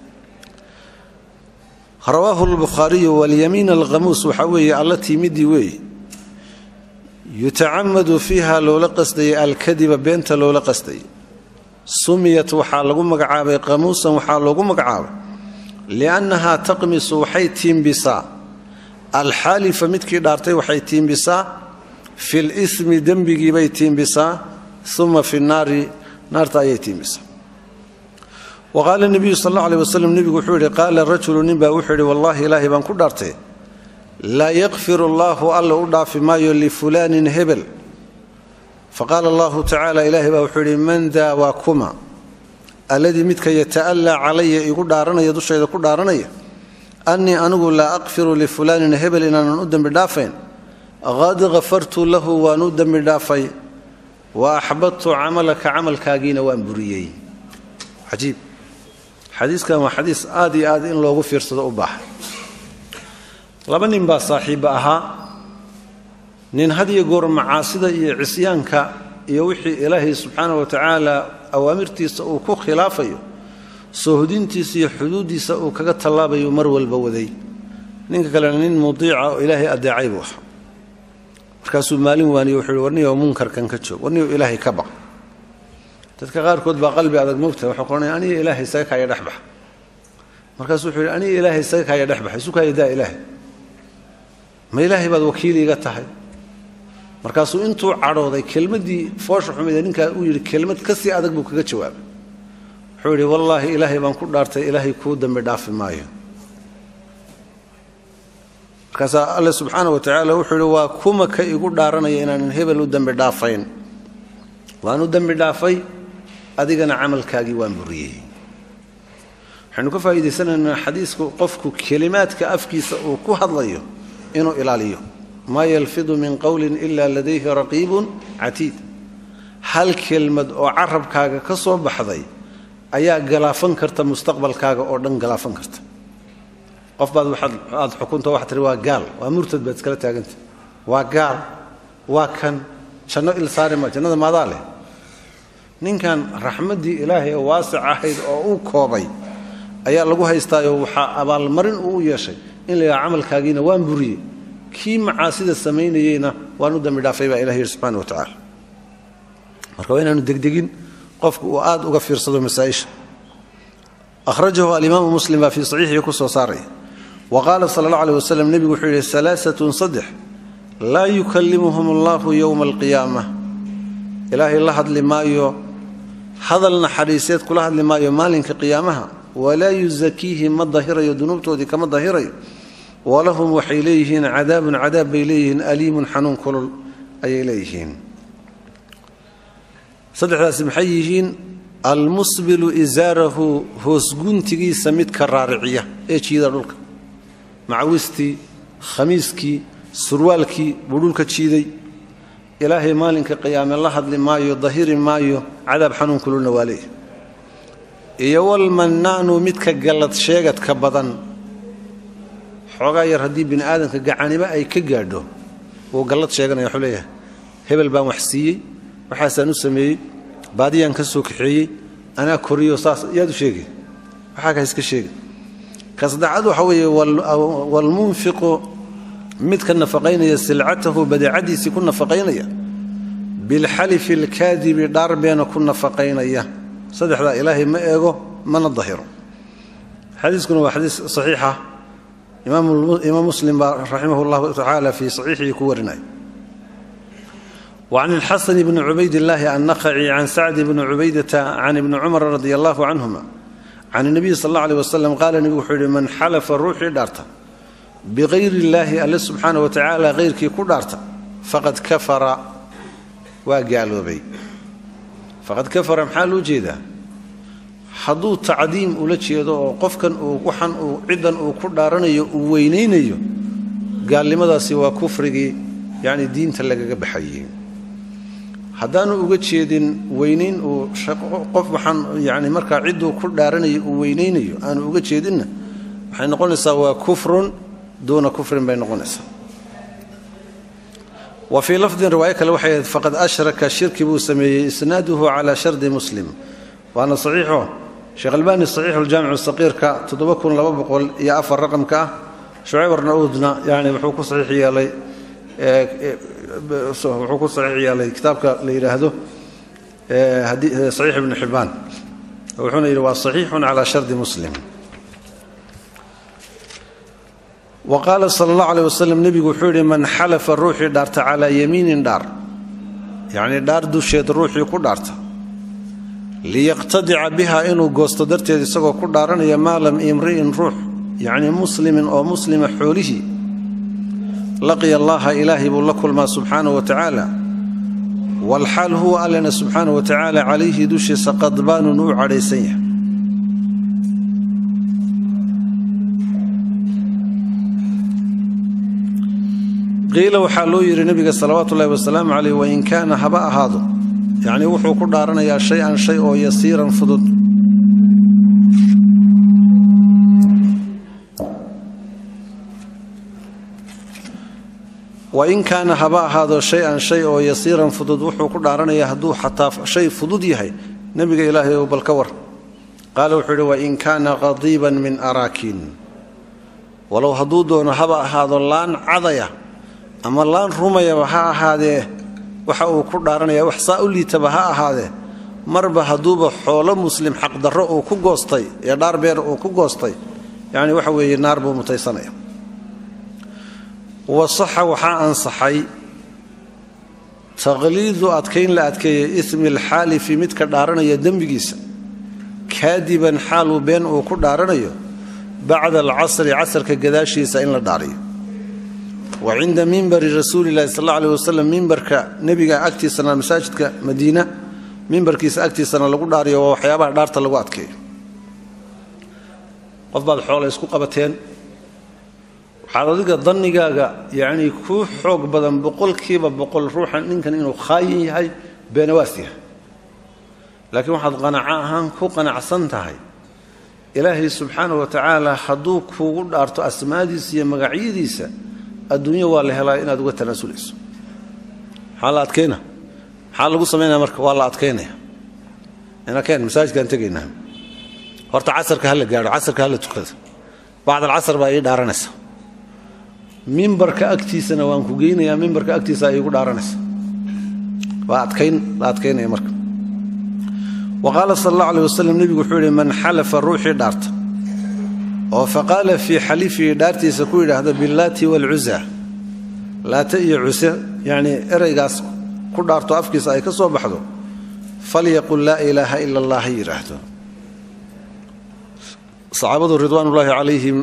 rawaahu lbukhaariyu walyamiin alqamuus waxaa weeye alla tiimidii weeye yutacamadu fiiha loola qasdayay alkadiba beenta loola qasdayay sumiyat waxaa lagu magacaabay qamuusan waxaa loogu magacaabay liannahaa taqmisu waxay tiimbisaa alxaalifa midkii dhaartay waxay tiimbisaa fi lismi dembigiibay tiimbisaa uma fi naari naarta ayay tiimbisaa wa qaala nebiyu sal alla aleh waslem nebigu wuxuu yidhi qaala rajulu nin baa wuxuu yidhi wallaahi ilaahay baan ku dhaartay laa yakfir allaahu alla u dhaafi maayo lifulaanin hebel faqaala allahu tacaala ilaahay baa wuxuu yidhi man daa waa kuma alladii midka yata'allaa calaya igu dhaaranaya dushayda ku dhaaranaya annii anigu laa aqfiru lifulaanin hebel inaanan u dembi dhaafayn qad hafartu lahu waan u dembi dhaafay wa axbadtu camalaka camalkaagiina waan buriyey cajiib xadiiskan waa xadiis aad iyo aad in loogu fiirsado u baaxa laba nin baa saaxiibba ahaa nin had iyo goor macaasida iyo cisyaanka iyo wixii ilaahay subxaana wa tacaala awaamirtiisa uu ku khilaafayo soohodintiisa iyo xuduuddiisa uu kaga tallaabayo mar walba waday ninka kalena nin mudiica oo ilaahay adeecay buu ahaa markaasuu maalin waaniyo wuxuu hi warniyo munkarkan ka joog warniyo ilaahay ka baq dadka qaarkood baa qalbi adag moogtahay waxuu qoranaya aniga ilaahay isaga kaaya dhexbax markaasuu wuxuu yidhi aniga ilaahay isaga kaaya dhexbax isu kaaya daa ilaahay ma ilaahay baad wakiiliiga tahay markaasuu intuu cadhooday kelmaddii foosha xumida ninkaa uu yidhi kelmad ka sii adag buu kaga jawaabay wuxuu yidhi wallaahi ilaahay baan ku dhaartay ilaahay kuu dambi dhaafi maayo markaasaa alle subxaana wa tacaala wuxuu yidhi waa kuma ka igu dhaaranaya inaanan hebel u dembi dhaafayn waan u dembi dhaafay adigana camalkaagii waan buriyey waxaynu ka faa'iidaysanaynaa xadiisku qofku kelimaadka afkiisa uu ku hadlayo inuu ilaaliyo maa yalfidu min qowlin ilaa ladayhi raqiibun catiid hal kelmad oo carabkaaga ka soo baxday ayaa galaafan karta mustaqbalkaaga oo dhan galaafan karta qof baad aad xukunta waxaa tiri waa gaal waa murtad baad iskala taaganta waa gaal waa kan janno il saari ma jannada maadaa leh ninkan raxmaddii ilaahay oo waasic ahayd oo uu koobay ayaa lagu haystaayo waxaa abaalmarin uu u yeeshay in la yidhaha camalkaagiina waan buriyey kii macaasida samaynayeyna waan u dambi dhaafay baa ilah yidhi subxana wa tacaala marka waa inaanu degdegin qofku uu aad uga fiirsado masaa'isha akhrajahu alimaamu muslim baa fii saxiixihi ku soo saaraya wa qaala sala allah aleh wasalam nebigu wuxuu yidhi alaaatun saddex laa yukallimuhum allahu yowma alqiyaama ilaahay la hadli maayo hadal naxariiseed kula hadli maayo maalinka qiyaamaha walaa yusakiihim ma dahirayo dunuubtoodii kama dahirayo walahum waxay leeyihiin cadaabun cadaab bay leeyihiin aliimun xanuun kulul ayay leeyihiin saddexdaasi maxay yihiin almusbilu isaarahu hoosguntigiisa midka raariciya ee jiida dhulka macawistii khamiiskii surwaalkii buu dhulka jiiday ilaahay maalinka qiyaame la hadli maayo dahiri maayo cadaab xanuun kululna waa leeyahy iyo walmannaanu midka gallad sheegadka badan xoogaa yar haddii bini aadamka gacanimo ay ka gaadho wuu gallad sheeganaya wuxuu leeyahay hebel baan wax siiyey waxaasaan u sameeyey baadiyaan ka soo kaxeeyey anaa koriyo saas yaad u sheegi waxaa ka iska sheegi ka saddexaad waxa weeye walmunfiqu midka nafaqaynaya silcatahu badeecadiisii ku nafaqaynaya bilxalifi alkaadibi dhaarbeena ku nafaqaynaya saddexdaa ilaahay ma eego mana dahiro xadiiskuna waa xadiis saxiixa imaam muslim baa raximah llahu tacaala fii saxiixihi ku warinaya وعن الحسن بن عبيد الله النخعي عن سعد بن عبيدة عن ابن عمر رضي الله عنهما عن النبي صلى الله عليه وسلم قال النبي وحيد من حلف الروح دارتا بغير الله الله سبحانه وتعالى غير كي كدارتا فقد كفر وقالوا بي فقد كفر محال جيدا hadduu tacdiim ula jeedo oo qofkan uu waxan uu ciddan uu ku dhaaranayo uu weynaynayo gaalnimadaasi waa kufrigii yacni diinta lagaga baxayey haddaanu uga jeedin weynayn uu qof waxaan yani markaa cidduu ku dhaaranayo uu weynaynayo aanu uga jeedinna waxay noqonaysaa waa kufrun duuna kufrin bay noqonaysaa wa fii lafdin riwaayo kale waxay ahayd faqad ashraka shirki buu sameeyey isnaaduhu calaa shardi muslim waana saxiixo sheekh albaani saxiixuljaamicu saqiirka iyo afar raqamka ah shucayb arnauudna yani wuxuu ku saxiix yeelay wuxuu ku saxiix yeelay kitaabka la yidhaahdo saxiix ibnu xibbaan wuxuuna yidhi waa saxiixun calaa shardi muslim wa qaala sala allahu aleh wasalam nebigu wuxuu yidhi man xalafa ruuxii dhaarta calaa yamiinin dhaar yacnii dhaar dusheed ruuxii ku dhaarta liyaqtadica biha inuu goosto darteed isagoo ku dhaaranaya maalam imri'in ruux yacnii muslimin oo muslima xoolihii laqiya allaha ilaahay buu la kulmaa subxaanahu wa tacaala walxaal huwa allena subxaanahu wa tacaala calayhi dushiisa qadbaanun uu cadhaysan yahay qiila waxaa loo yidhi nebiga salawaatu ullahi wasalaamu caleyh wain kaana haba ahaado yacnii wuxuu ku dhaaranayaa shay-an shay oo yasiiran fudud wain kaana haba ahaado shay-an shay oo yasiiran fudud wuxuu ku dhaaranayaa hadduu xataa shay fudud yahay nebiga ilaahay ou bal ka war qaala wuxuu yidhi wain kaana qadiiban min araakiin walow hadduu doono haba ahaado laan cadaya ama laan rumayaba ha ahaadee waxa uu ku dhaaranaya wax saa u liitaba ha ahaadee marba hadduuba xoolo muslim xaqdarro uu ku goostay ee dhaar beer uu ku goostay yacni waxa weeye naar buu mutaysanaya wasaxa waxaa ansaxay taqliidu adkayn la adkeeyey ismi alxaalifi midka dhaaranaya dembigiisa kaadiban xaaluu been uu ku dhaaranayo bacda alcasri casarka gadaashiisa in la dhaariyo wa cinda mimbari rasuulilahi sal alla aleh wasalam mimbarka nebiga agtiisana masaajidka madiina mimbarkiisa agtiisana lagu dhaariyo waa waxyaabaha dhaarta lagu adkeeyo qof baad xoole isku qabateen waxaad adiga dannigaaga yacnii kuu xoog badan boqolkiiba boqol ruuxan ninkan inuu khaayin yahay beenawaas yahay laakiin waxaad qanaco ahaan ku qanacsan tahay ilaahay subxaana wa tacaala hadduu kuugu dhaarto asmaadiisa iyo magacyadiisa adduunyo waa la helaa inaad uga tanaasulayso maxaa la adkayna maxaa lagu samaynaya marka waa la adkaynaya inakeen masaajidkaan tegaynaa horta casarka ha la gaadho casarka ha la tukado bacd alcasar baa ii dhaaranaysa mimbarka agtiisana waan ku geynayaa mimbarka agtiisa iigu dhaaranaysa waa adkayn la adkaynaya marka wa qaala sal allahu aleh wasalam nebigu wuxuu yidhi man xalafa ruuxii dhaarta oo faqaala fii xalifihi dhaartiisa ku yidhaahda billaati waalcuza laata iyo cuse yacnii eraygaas ku dhaarto afkiisa ay ka soo baxdo falyaqul laa ilaaha ila allah ha yidhaahdo saxaabadu ridwaanullaahi calayhim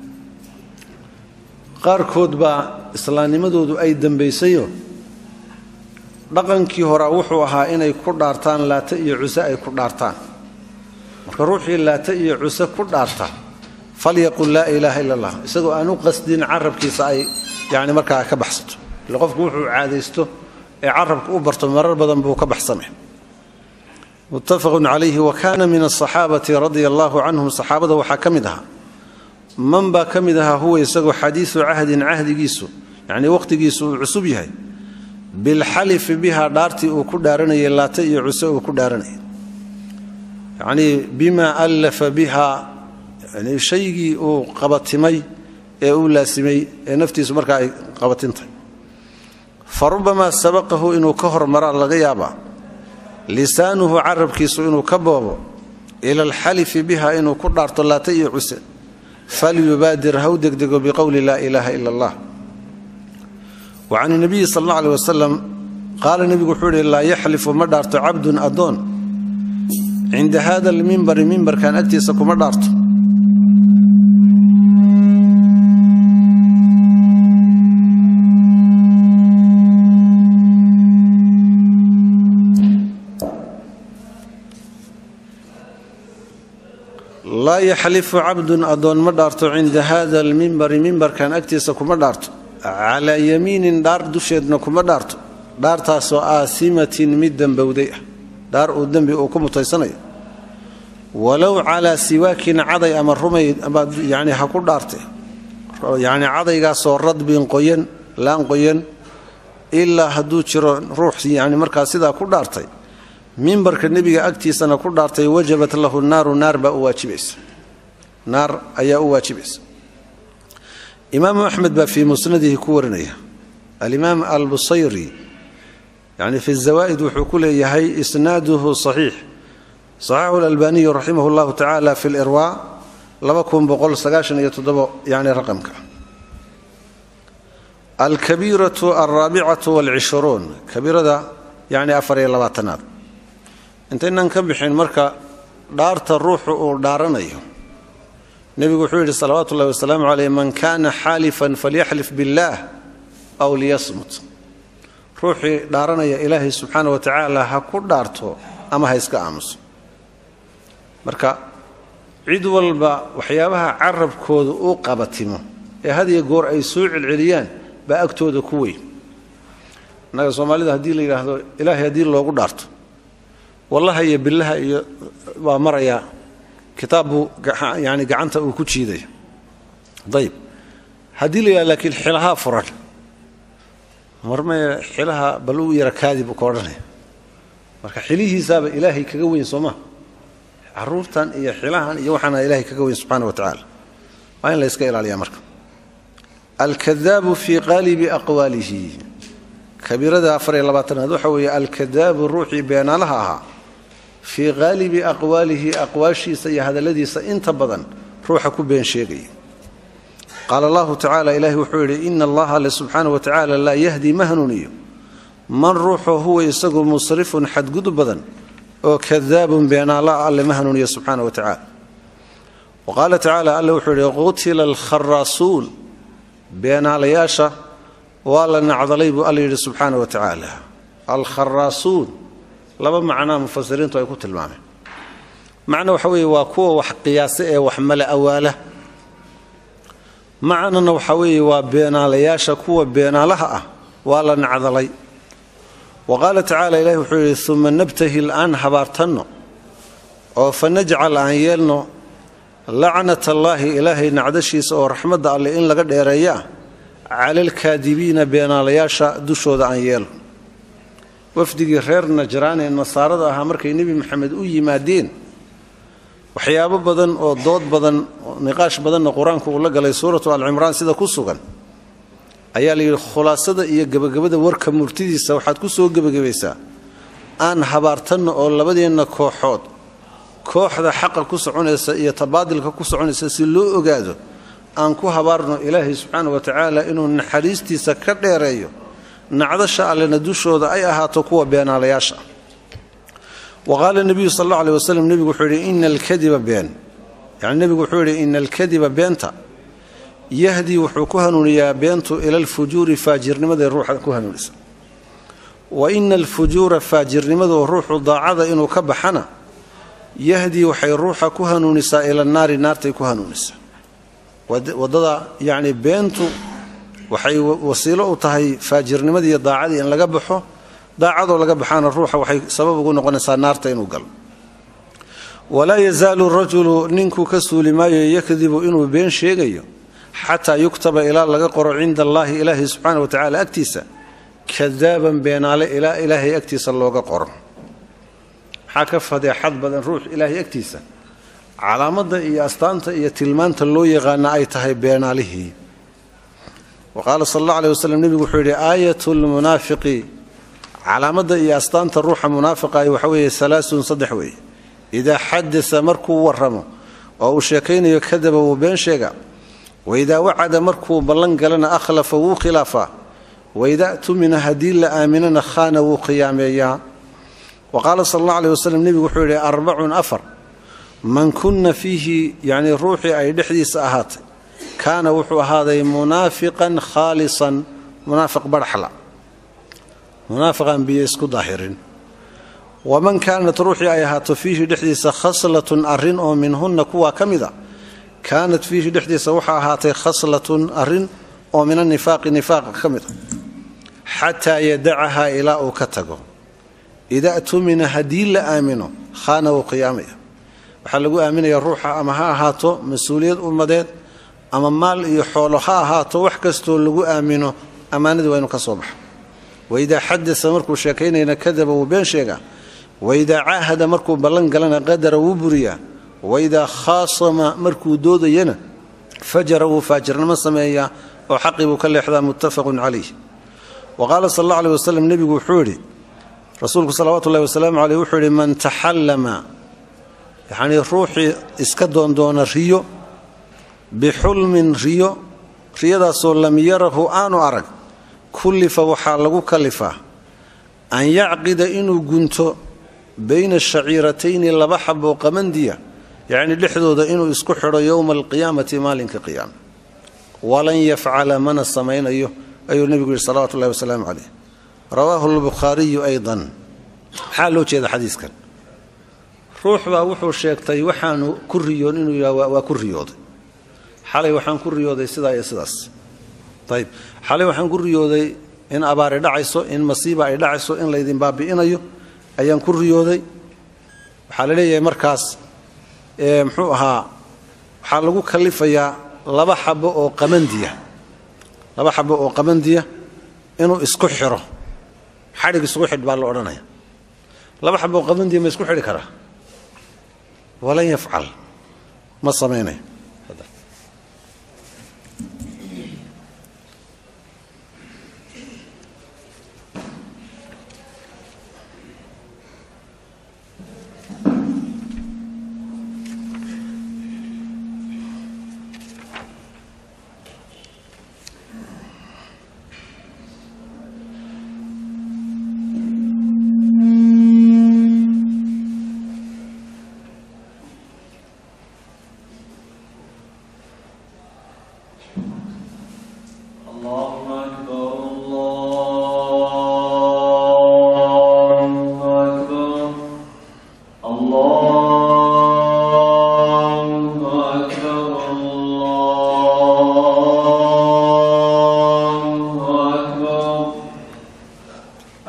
qaarkood baa islaamnimadoodu ay dembaysayo dhaqankii horaa wuxuu ahaa inay ku dhaartaan laata iyo cuse ay ku dhaartaan marka ruuxii laata iyo cuse ku dhaarta falyaqul laa ilaaha ila allah isagoo aan u qasdin carabkiisa ay yani markaa ka baxsato ile qofku wuxuu caadaysto ee carabka u barto marar badan buu ka baxsamay muttafaqun calayhi wa kaana min asaxaabati radia allaahu canhum saxaabada waxaa ka mid ahaa man baa ka mid ahaa huwa isagoo xadiisu cahdin cahdigiisu yacnii wakhtigiisu uu cusub yahay bilxalifi biha dhaartii uu ku dhaaranayay laata iyo cuse uu ku dhaaranayay yacnii bimaa allafa biha yani shaygii uu qabatimay ee uu laasimay ee naftiisu markaa ay qabatintahay fa rubamaa sabaqahu inuu ka hormaraa laga yaabaa lisaanuhu carabkiisu inuu ka boobo ila alxalifi biha inuu ku dhaarto laata iyo cuse falyubaadir haw degdego biqowli laa ilaaha ila allah wa can nabiyi sal alla aleh wasalam qaala nebigu wuxuu ihi laa yaxlifu ma dhaarto cabdun addoon cinda hada almimbari mimbarkan agtiisa kuma dhaarto laa yaxlifu cabdun addoon ma dhaarto cinda hada almimbari mimbarkan agtiisa kuma dhaarto calaa yamiinin dhaar dusheedna kuma dhaarto dhaartaasoo aasimatin mid dembowday ah dhaar uu dembi uu ku mutaysanayo walow calaa siwaakin caday ama rumay yani ha ku dhaarte yani cadaygaasoo radbin qoyan laan qoyan ilaa hadduu jiro ruux yani markaa sidaa ku dhaartay mimbarka nebiga agtiisana ku dhaartay wajabat lahu naaru naar baa u waajibaysa naar ayaa u waajibaysa imaamu axmed baa fii musnadihi ku warinaya alimaam albusayri yani fi zawaa'id wuxuu ku leeyahay isnaaduhu saxiix saxaxu lalbaniyu raximah llahu tacaala fi lirwa yani raqamka alkabiiratu alraabicatu walcishruun kabiirada yani afar iyo labaatanaad intaynan ka bixin marka dhaarta ruuxu uu dhaaranayo nebigu wuxuu yidhi salawaatu ullahi wasalaamu caleyh man kana xaalifan falyaxlif billaah aw liyasmut ruuxii dhaaranaya ilaahay subxaana wa tacaala ha ku dhaarto ama ha iska aamuso marka cid walba waxyaabaha carabkooda uu qabatimo ee had iyo goor ay soo celceliyaan baa agtooda ku weyn innaga soomaalida haddii la yidhaahdo ilaahay haddii loogu dhaarto wallaha iyo billaha iyo waa marayaa kitaab buu yani gacanta uu ku jiidaya ayib haddii la yidhahdo laakiin xilahaa furan marmee xilaha bal u yara kaadi buu ka odhanaya marka xilihiisaaba ilaahay kaga weyn sooma caruurtan iyo xilahan iyo waxaana ilaahay kaga weyn subxaana wa tacaala waa in la yska ilaaliyaa marka alkadaabu fii qaalibi aqwaalihi kabiirada afar iyo labaatanaad waxa weeye alkadaabu ruuxii beenaalaha ahaa fii qaalibi aqwaalihi aqwaashiisa iyo hadalladiisa inta badan ruuxa ku been sheegaya qaala allahu tacala ilaahi wuxuu yidhi ina allaha alle subxaana wa tacaala laa yahdi ma hanuuniyo man ruuxoo huwa isagu musrifun xadgudub badan oo kadaabun beenaala alle ma hanuuniyo subxaana wa tacaala wa qaala tacaala alle wuxuu yidhi qutila alkharaasuun beenaalayaasha waa la nacdalay buu alla yidhi subxaana wa tacaala alkharaasuun laba macnaa mufasiriintu ay ku tilmaameen macna waxa weeye waa kuwa wax qiyaasa ee wax mala awaala macnana waxa weeye waa beenaalayaasha kuwa beenaalaha ah waa la nacdalay wa qaala tacaala ilahi wuxuu yidhi uma nabtahil aan habaartanno oo fa najcal aan yeelno lacnat allaahi ilaahay nacdashiisa oo raxmadda alleh in laga dheereeya ah cala alkaadibiina beenaalayaasha dushooda aan yeelno wafdigii reer najraan ee nasaarada ahaa markay nebi maxamed u yimaadeen waxyaabo badan oo dood badan niqaash badanna qur-aanku uu la galay suuratu alcimraan sida ku sugan ayaa la yidhi khulaasada iyo gebagabada warka murtidiisa waxaad ku soo gebagabaysaa aan habaartanno oo labadeenna kooxood kooxda xaqa ku soconaysa iyo tabaadilka ku soconaysa si loo ogaado aan ku habaarno ilaahay subxaana wa tacaala inuu naxariistiisa ka dheereeyo nacdasha allena dushooda ay ahaato kuwa beenaalayaasha wa qaala nebiyu sal alla aleh waslem nebigu wuxuu yidhi ina alkadiba been yani nebigu wuxuu yidhi ina alkadiba beenta yahdii wuxuu ku hanuuniyaa beentu ila alfujuuri faajirnimaday ruuxa ku hanuunisa wa ina alfujuura faajirnimadu ruuxu daacada inuu ka baxana yahdii waxay ruuxa ku hanuunisaa ila naari naartay ku hanuunisaa wadada yacni beentu waxay wasiilo u tahay faajirnimadii iyo daacadii in laga baxo daacadoo laga baxaana ruuxa waxay sabab ugu noqonaysaa naarta inuu galo walaa yazaalu rajulu ninkuu ka suuli maayo yakdibu inuu been sheegayo xataa yuktaba ilaa laga qoro cinda allaahi ilaahay subxaana wa tacaala agtiisa kadaaban beenaale ilaa ilaahay agtiisa looga qoro maxaa ka fadeexad badan ruux ilaahay agtiisa calaamadda iyo astaanta iyo tilmaanta loo yaqaana ay tahay beenaalihii wa qaala sal alla aleh waslem nebigu wuxuu yidhi aayat lmunaafiqi calaamadda iyo astaanta ruuxa munaafiqahi waxa weeye salaasun saddex weeye idaa xadasa markuu warramo oo uu sheekaynayo kadaba wuu been sheega waidaa wacada markuu ballan galana akhlafa wuu khilaafaa waidaa tumina haddii la aaminana khaana wuu khiyaameeyaa wa qaala sal alla aleh waslem nebigu wuxuu yidhi arbacun afar man kunna fiihi yacnii ruuxii ay dhexdiisa ahaatay kaana wuxuu ahaaday munaafiqan khaalisan munaafiq badhaxla munaafiqan biyo isku daahirin waman kaanat ruuxii ay ahaato fiihi dhexdiisa khaslatun arrin oo minhunna kuwaa ka mid a kaanat fiihi dhexdiisa waxaa ahaatay khaslatun arrin oo min anifaaqi nifaaqa ka mid a xataa yadacahaa ilaa uu ka tago idaa tumina haddii la aamino khaana wuu qiyaamaya waxaa lagu aaminaya ruuxa ama ha ahaato mas-uuliyad ummadeed ama maal iyo xoolo ha ahaato wax kastoo lagu aamino ammaanadii waa inuu ka soo baxo waidaa xadasa markuu sheekaynayna kadaba wuu been sheegaa waidaa caahada markuu ballan galana qadara wuu buriyaa waidaa khaasama markuu doodayana fajara wuu faajirnimo sameeyaa oo xaqii buu ka leexdaa muttafaqun calayh wa qaala sal alla aleh waslem nebigu wuxuu yidhi rasuulku salawaatu ullahi wasalaamu caleyh wuxuu yidhi man taxallama yacnii ruuxii iska doondoona riyo bixulmin riyo riyadaasoo lam yarahu aanu arag kullifa waxaa lagu kalifaa an yacqida inuu gunto bayna shaciiratayni laba xaboo qamandiya yacnii dhexdooda inuu isku xidho yowma alqiyaamati maalinka qiyaama walan yafcala mana samaynayo ayuu nebigu yidhi salawatu ullahi wasalaamu caleyh rawaahu lbukhaariyu aydan maxaa loo jeeda xadiiskan ruux baa wuxuu sheegtay waxaanu ku riyoon inuu yidhaha waa ku riyooday xalay waxaan ku riyooday sidaa iyo sidaas ayib xalay waxaan ku riyooday in abaari dhacayso in masiiba ay dhacayso in laydin baabi'inayo ayaan ku riyooday waxaa la leeyahay markaas muxuu ahaa waxaa lagu kalifayaa laba xabo oo qamandiya laba xabo oo qamandiya inuu isku xiro xadhig isku xidh baa la odhanaya laba xabo oo qamandiya ma isku xidhi karaa walan yafcal ma samaynayo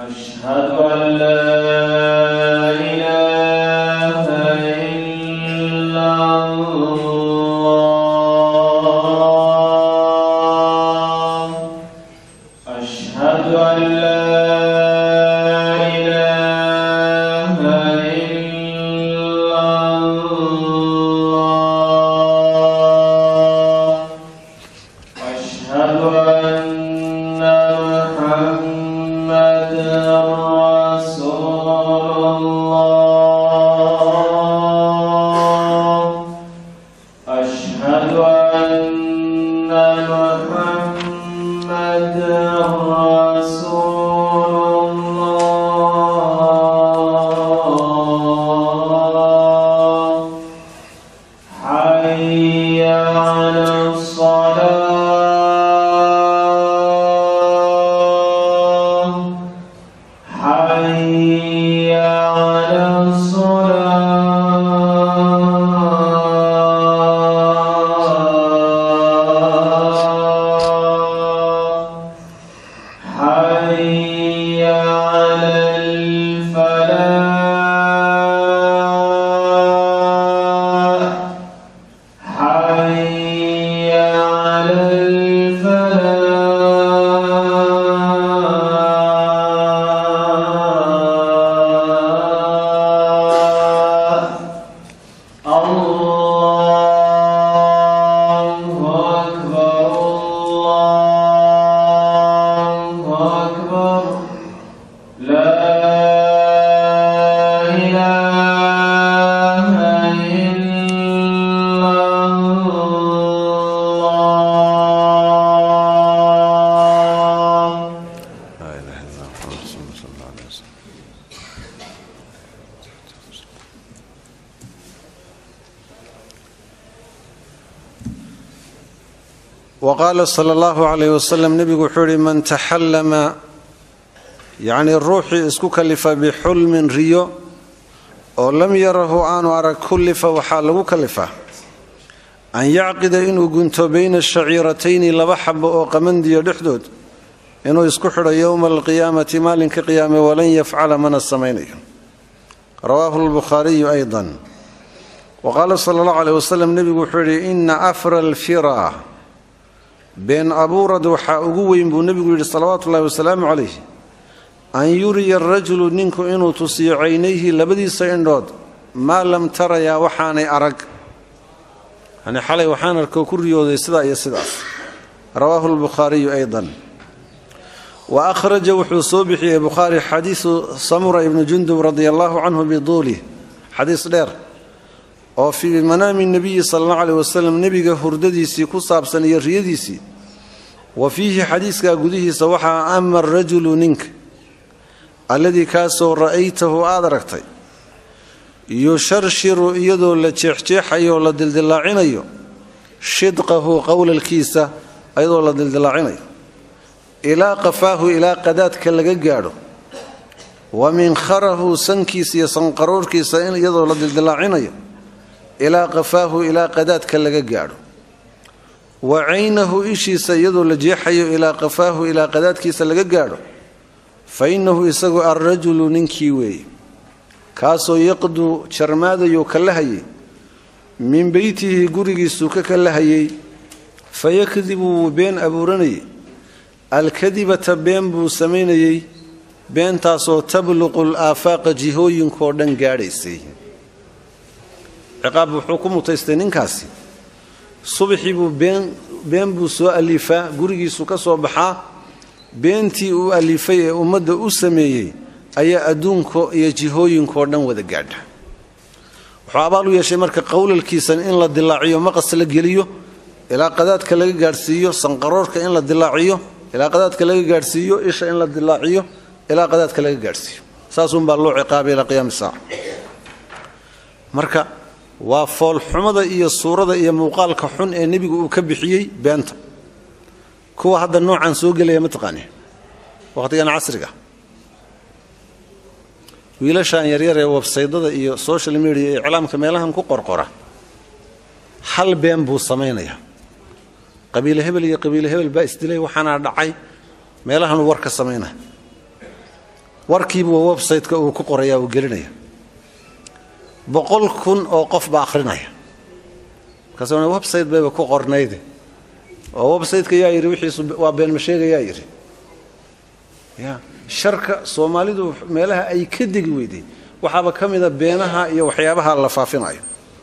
أشهد أن لا إله إلا الله أشهد أن لا إله إلا الله أشهد أن محمدا رسول الله أشهد أن محمدا رسول الله حي على الصلاة حي على الصلاة حي على الفلاح حي على الفلاح الله أكبر الله أكبر لا إله إلا الله لا اله الا الله محمد رسول الله صلى الله عليه وسلم وqaala sala allahu calayh wasalam nebigu wuxuu yihi man taxallama yacnii ruuxii isku kalifa bixulmin riyo oo lam yarahu aanu arag kullifa waxaa lagu kalifaa an yacqida inuu gunto bayna shaciiratayni laba xabo oo qamandiya dhexdood inuu isku xidho yowma alqiyaamati maalinka qiyaame walan yafcala mana samaynayo rawaahu lbukhaariyu aydan wa qaala sala allahu caleyh wasalam nebigu wuxuu yidhi ina afra alfira been abuurad waxaa ugu weyn buu nebigu yidhi salawaatu ullahi wasalaamu calayh an yuriya arajulu ninku inuu tusiyo caynayhi labadiisa indhood maa lam tarayaa waxaanay arag yani xalay waxaan arkoo ku riyooday sidaa iyo sidaas rawaahu lbukhaariyu aydan wa akhraja wuxuu soo bixiyey bukhaari xadiisu samura ibnu jundub radia allahu canhu biduulih xadiis dheer oo fii manaami nebiyi sala allahu aleyh wasalam nebiga hurdadiisii ku saabsan iyo riyadiisii wa fiihi xadiiskaa gudihiisa waxaa ama arajulu ninka alladii kaasoo ra'aytahu aad aragtay yusharshiru iyadoo la jeexjeexayo oo la dildilaacinayo shidqahu qowlalkiisa iyadoo la dildilaacinayo ilaa qafaahu ilaa qadaadka laga gaadho wa minkharahu sankiisa iyo sanqaroorhkiisa iyadoo la dildilaacinayo ilaa qafaahu ilaa qadaadka laga gaadho wa caynahu ishiisa iyadoo la jeexayo ilaa qafaahu ilaa qadaadkiisa laga gaadho fa innahu isagu alrajulu ninkii weeye kaasoo yaqdu jarmaadayuu ka lahayay min beytihi gurigiisuu ka ka lahayay fa yakdibu wuu been abuuranayay alkadibata been buu samaynayey beentaasoo tabluqu laafaaqa jihooyinkoo dhan gaadhaysay ciqaab wuxuu ku mutaystay ninkaasi subaxii buu been been buu soo alifaa gurigiisu ka soo baxaa beentii uu alifay ee ummadda u sameeyey ayaa adduunka iyo jihooyinkoo dhan wada gaadha wuxuu abaal u yeeshay marka qowlalkiisan in la dilaaciyo maqas la geliyo ilaa qadaadka laga gaadhsiiyo sanqaroorka in la dilaaciyo ilaa qadaadka laga gaadhsiiyo isha in la dilaaciyo ilaa qadaadka laga gaadhsiiyo saasunbaa loo ciqaabay ilaa qiyaami saaca marka waa foolxumada iyo suurada iyo muuqaalka xun ee nebigu uu ka bixiyey beenta kuwa hadda noocan soo gelaya mataqaani wakhtigan casriga wiilashan yaryar ee websaydada iyo social media ee iclaamka meelahan ku qorqora hal been buu samaynayaa qabiile hebel iyo qabiile hebel baa isdilay waxaana dhacay meelahanuu war ka samaynaya warkiibu website-ka uu ku qoraya uu gelinaya boqol kun oo qof baa akhrinaya markaas website bayba ku qornayde oo website-ka yaa yidhi wixiisu waa beenma sheegayaa yidhi ya sharka soomaalidu meelaha ay ka degi weyday waxaaba ka mida beenaha iyo waxyaabaha la faafinayo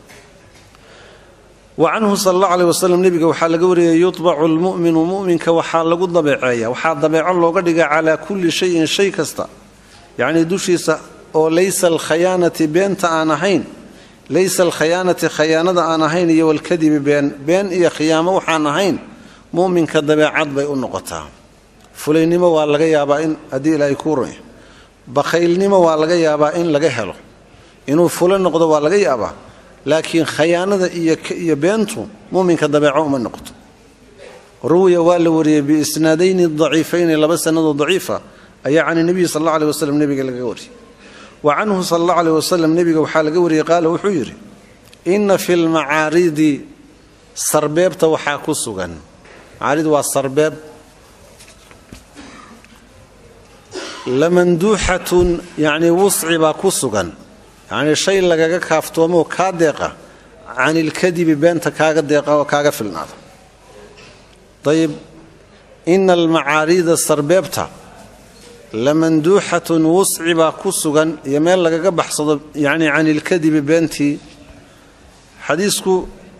wa canhu sal alla aleh wasalam nebiga waxaa laga wariyay yutbacu lmu'minu mu'minka waxaa lagu dabeeceeya waxaa dabeeco looga dhigaa calaa kulli shayin shay kasta yacnii dushiisa oo laysa alkhayaanati beenta aan ahayn laysa alkhayaanati khayaanada aan ahayn iyo walkadibi been been iyo khiyaamo waxaan ahayn mu'minka dabeecad bay u noqotaa fulaynimo waa laga yaabaa in haddii ilaahay kuu ronya bakhaylnimo waa laga yaabaa in laga helo inuu fula noqdo waa laga yaabaa laakiin khayaanada iyo beentu muminka dabeeco uma noqoto ruwiya waa la wariyey biisnaadayni daciifayni laba sanadoo daciifa ayaa can nebiyi sal alla aleh waslem nebiga laga wariyey wa canhu sal alla aleh wasalam nebiga waxaa laga wariyey qaala wuxuu yidhi inna fi lmacaaridi sarbeebta waxaa ku sugan macaarid waa sarbeeb lamanduuxatun yacnii wusci baa ku sugan yacnii shay lagaga kaaftoomoo kaa deeqa can ilkadibi beenta kaaga deeqa oo kaaga filnaada ayib ina almacaariida sarbeebta lamanduuxatun wusci baa ku sugan iyo meel lagaga baxsado yacnii can ilkadibi beentii xadiisku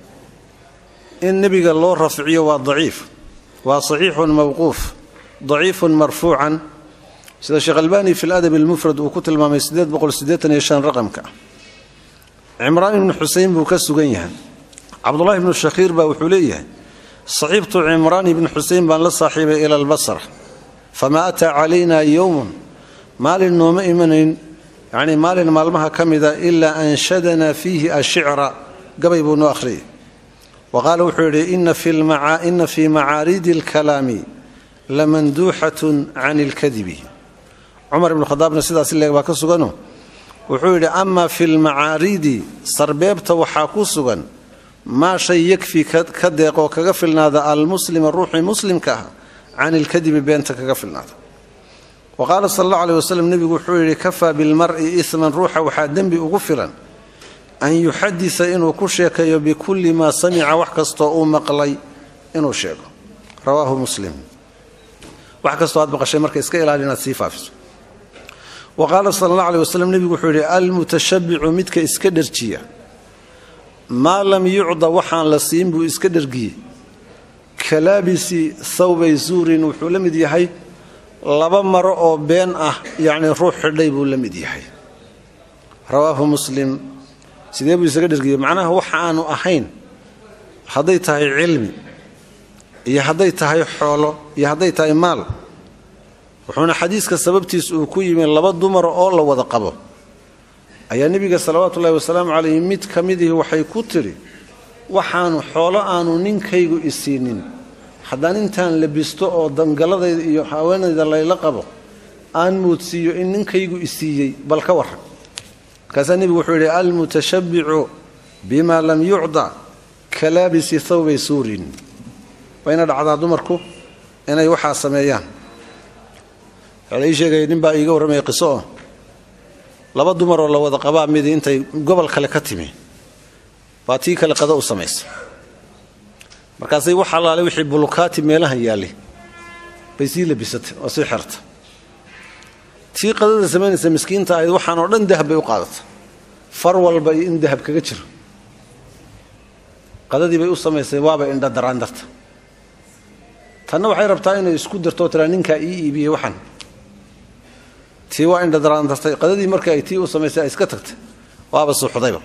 in nebiga loo rafciyo waa daciif waa saxiixun mawquuf daciifun marfuucan sida sheekh albani fi ladab almufrad uu ku tilmaamay raqamka cimraan ibnu xusein buu ka sugan yahay cabdulahi ibnu shakhiir baa wuxuu leeyahay saxiibtu cimraan ibnu xusein baan la saaxiibay ila albasra famaa ataa calayna yowmun maalin nooma imanayn yacnii maalin maalmaha ka mida ilaa anshadanaa fiihi ashicra gabay buu noo akhriyay wa qaala wuxuu yidhi ina fii macaaridi alkalaami lamanduuxatun can ilkadibi cumar ibnu khadaabna sidaas leeg baa ka sugano wuxuu yidhi amaa fi lmacaaridi sarbeebta waxaa ku sugan maa shay yakfi ka deeqoo kaga filnaada almuslima ruuxii muslimka ah can ilkadibi beenta kaga filnaada wa qaala sal alla aleh waslem nebigu wuxuu yidhi kafaa bilmar'i isman ruuxa waxaa dembi ugu filan an yuxadisa inuu ku sheekeeyo bikulli maa samica wax kastoo uu maqlay inuu sheego rawaahu muslim wax kastoo aad maqashay marka iska ilaali inaad sii faafiso wa qaala sala allah aleh waslem nebigu wuxuu yidhi almutashabbicu midka iska dherjiya maa lam yucda waxaan la siin buu iska dhergiyey kalaabisi thawbay zuurin wuxuu la mid yahay laba maro oo been ah yacnii ruux xidhay buu la mid yahay rawaahu muslim sidee buu isaga dhergiyey macnaha waxa aanu ahayn hadday tahay cilmi iyo hadday tahay xoolo iyo hadday tahay maal wuxuuna xadiiska sababtiis uu ku yimi laba dumar oo la wada qabo ayaa nebiga salawaatuullahi wasalaamu calayhi mid ka midihii waxay ku tidhi waxaanu xoolo aanu ninkaygu isiinin haddaan intaan labisto oo dangalladayda iyo haweenayda layla qabo aan moodsiiyo in ninkaygu isiiyey bal ka warran markaasaa nebigu wuxuu yidhi almutashabbicu bima lam yucda kalaabisi thawbay suurin wayna dhacdaa dumarku inay waxaa sameeyaan waxaa la ii sheegaya nin baa iiga warramaya qiso oo laba dumaroo la wada qabaa midi intay gobol kale ka timi baa tii kale qado u samaysa markaasay wax allaale wixii bulukaati meelahan yaallay bay sii labisatay oo sii xerta tii qadada samaynaysa miskiinta ahayd waxaan oo dhan dahab bay u qaadata far walba iyo in dahab kaga jiro qadadii bay u samaysay waaba indha daraandarta tanna waxay rabtaa inay isku darto tiraa ninkaa ii iibiyey waxaan tii waa indha daraandartay qadadii markii ay tii u samaysay ay iska tagtay waaba suuxdayba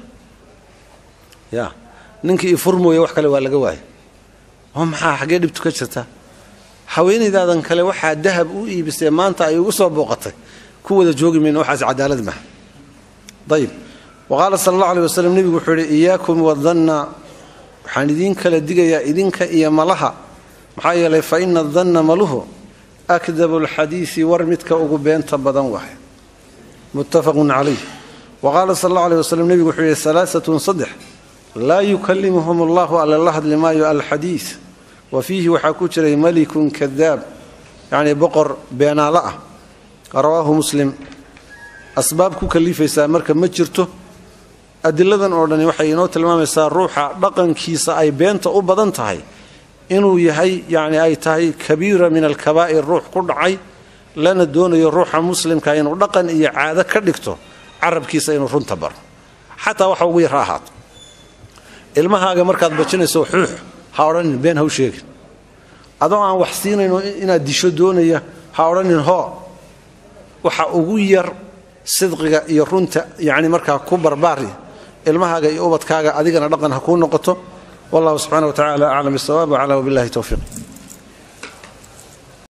ya ninkii i furmooye wax kale waa laga waayay oo maxaa xaggee dhibtu ka jirta haweenaydaadan kale waxaa dahab u iibisee maanta ay ugu soo booqatay ku wada joogi mayna waxaas cadaalad maaha ayib wa qaala sala allah aleh waslem nebigu wuxuu yidhi iyaakum wadanna waxaan idiin kala digayaa idinka iyo malaha maxaa yeelay fa ina danna maluhu akdabu alxadiisi war midka ugu beenta badan waay muttafaqun calayh wa qaala sal allah aleh waslem nebigu wuxuu yidhi alaaatun saddex laa yukallimuhum allahu alla la hadli maayo alxadiis wa fiihi waxaa ku jiray malikun kadaab yacnii boqor beenaalo ah rawaahu muslim asbaab ku kalifaysaa marka ma jirto adiladan oo dhani waxay inoo tilmaamaysaa ruuxa dhaqankiisa ay beenta u badan tahay inuu yahay yacni ay tahay kabiira min alkabaa'ir ruux ku dhacay lana doonayo ruuxa muslimka inuu dhaqan iyo caado ka dhigto carabkiisa inuu runta baro xataa waxa ugu yar ha ahaato ilmahaaga markaad bajinayso xuux ha odhanin been haw sheegin adoo aan wax siinayno inaad disho doonaya ha odhanin hoo waxa ugu yar sidqiga iyo runta yacni markaa ku barbaari ilmahaaga iyo ubadkaaga adigana dhaqan ha kuu noqoto wallahu subxana wa tacala aclam bisawaab wacala wabillahi towfiiq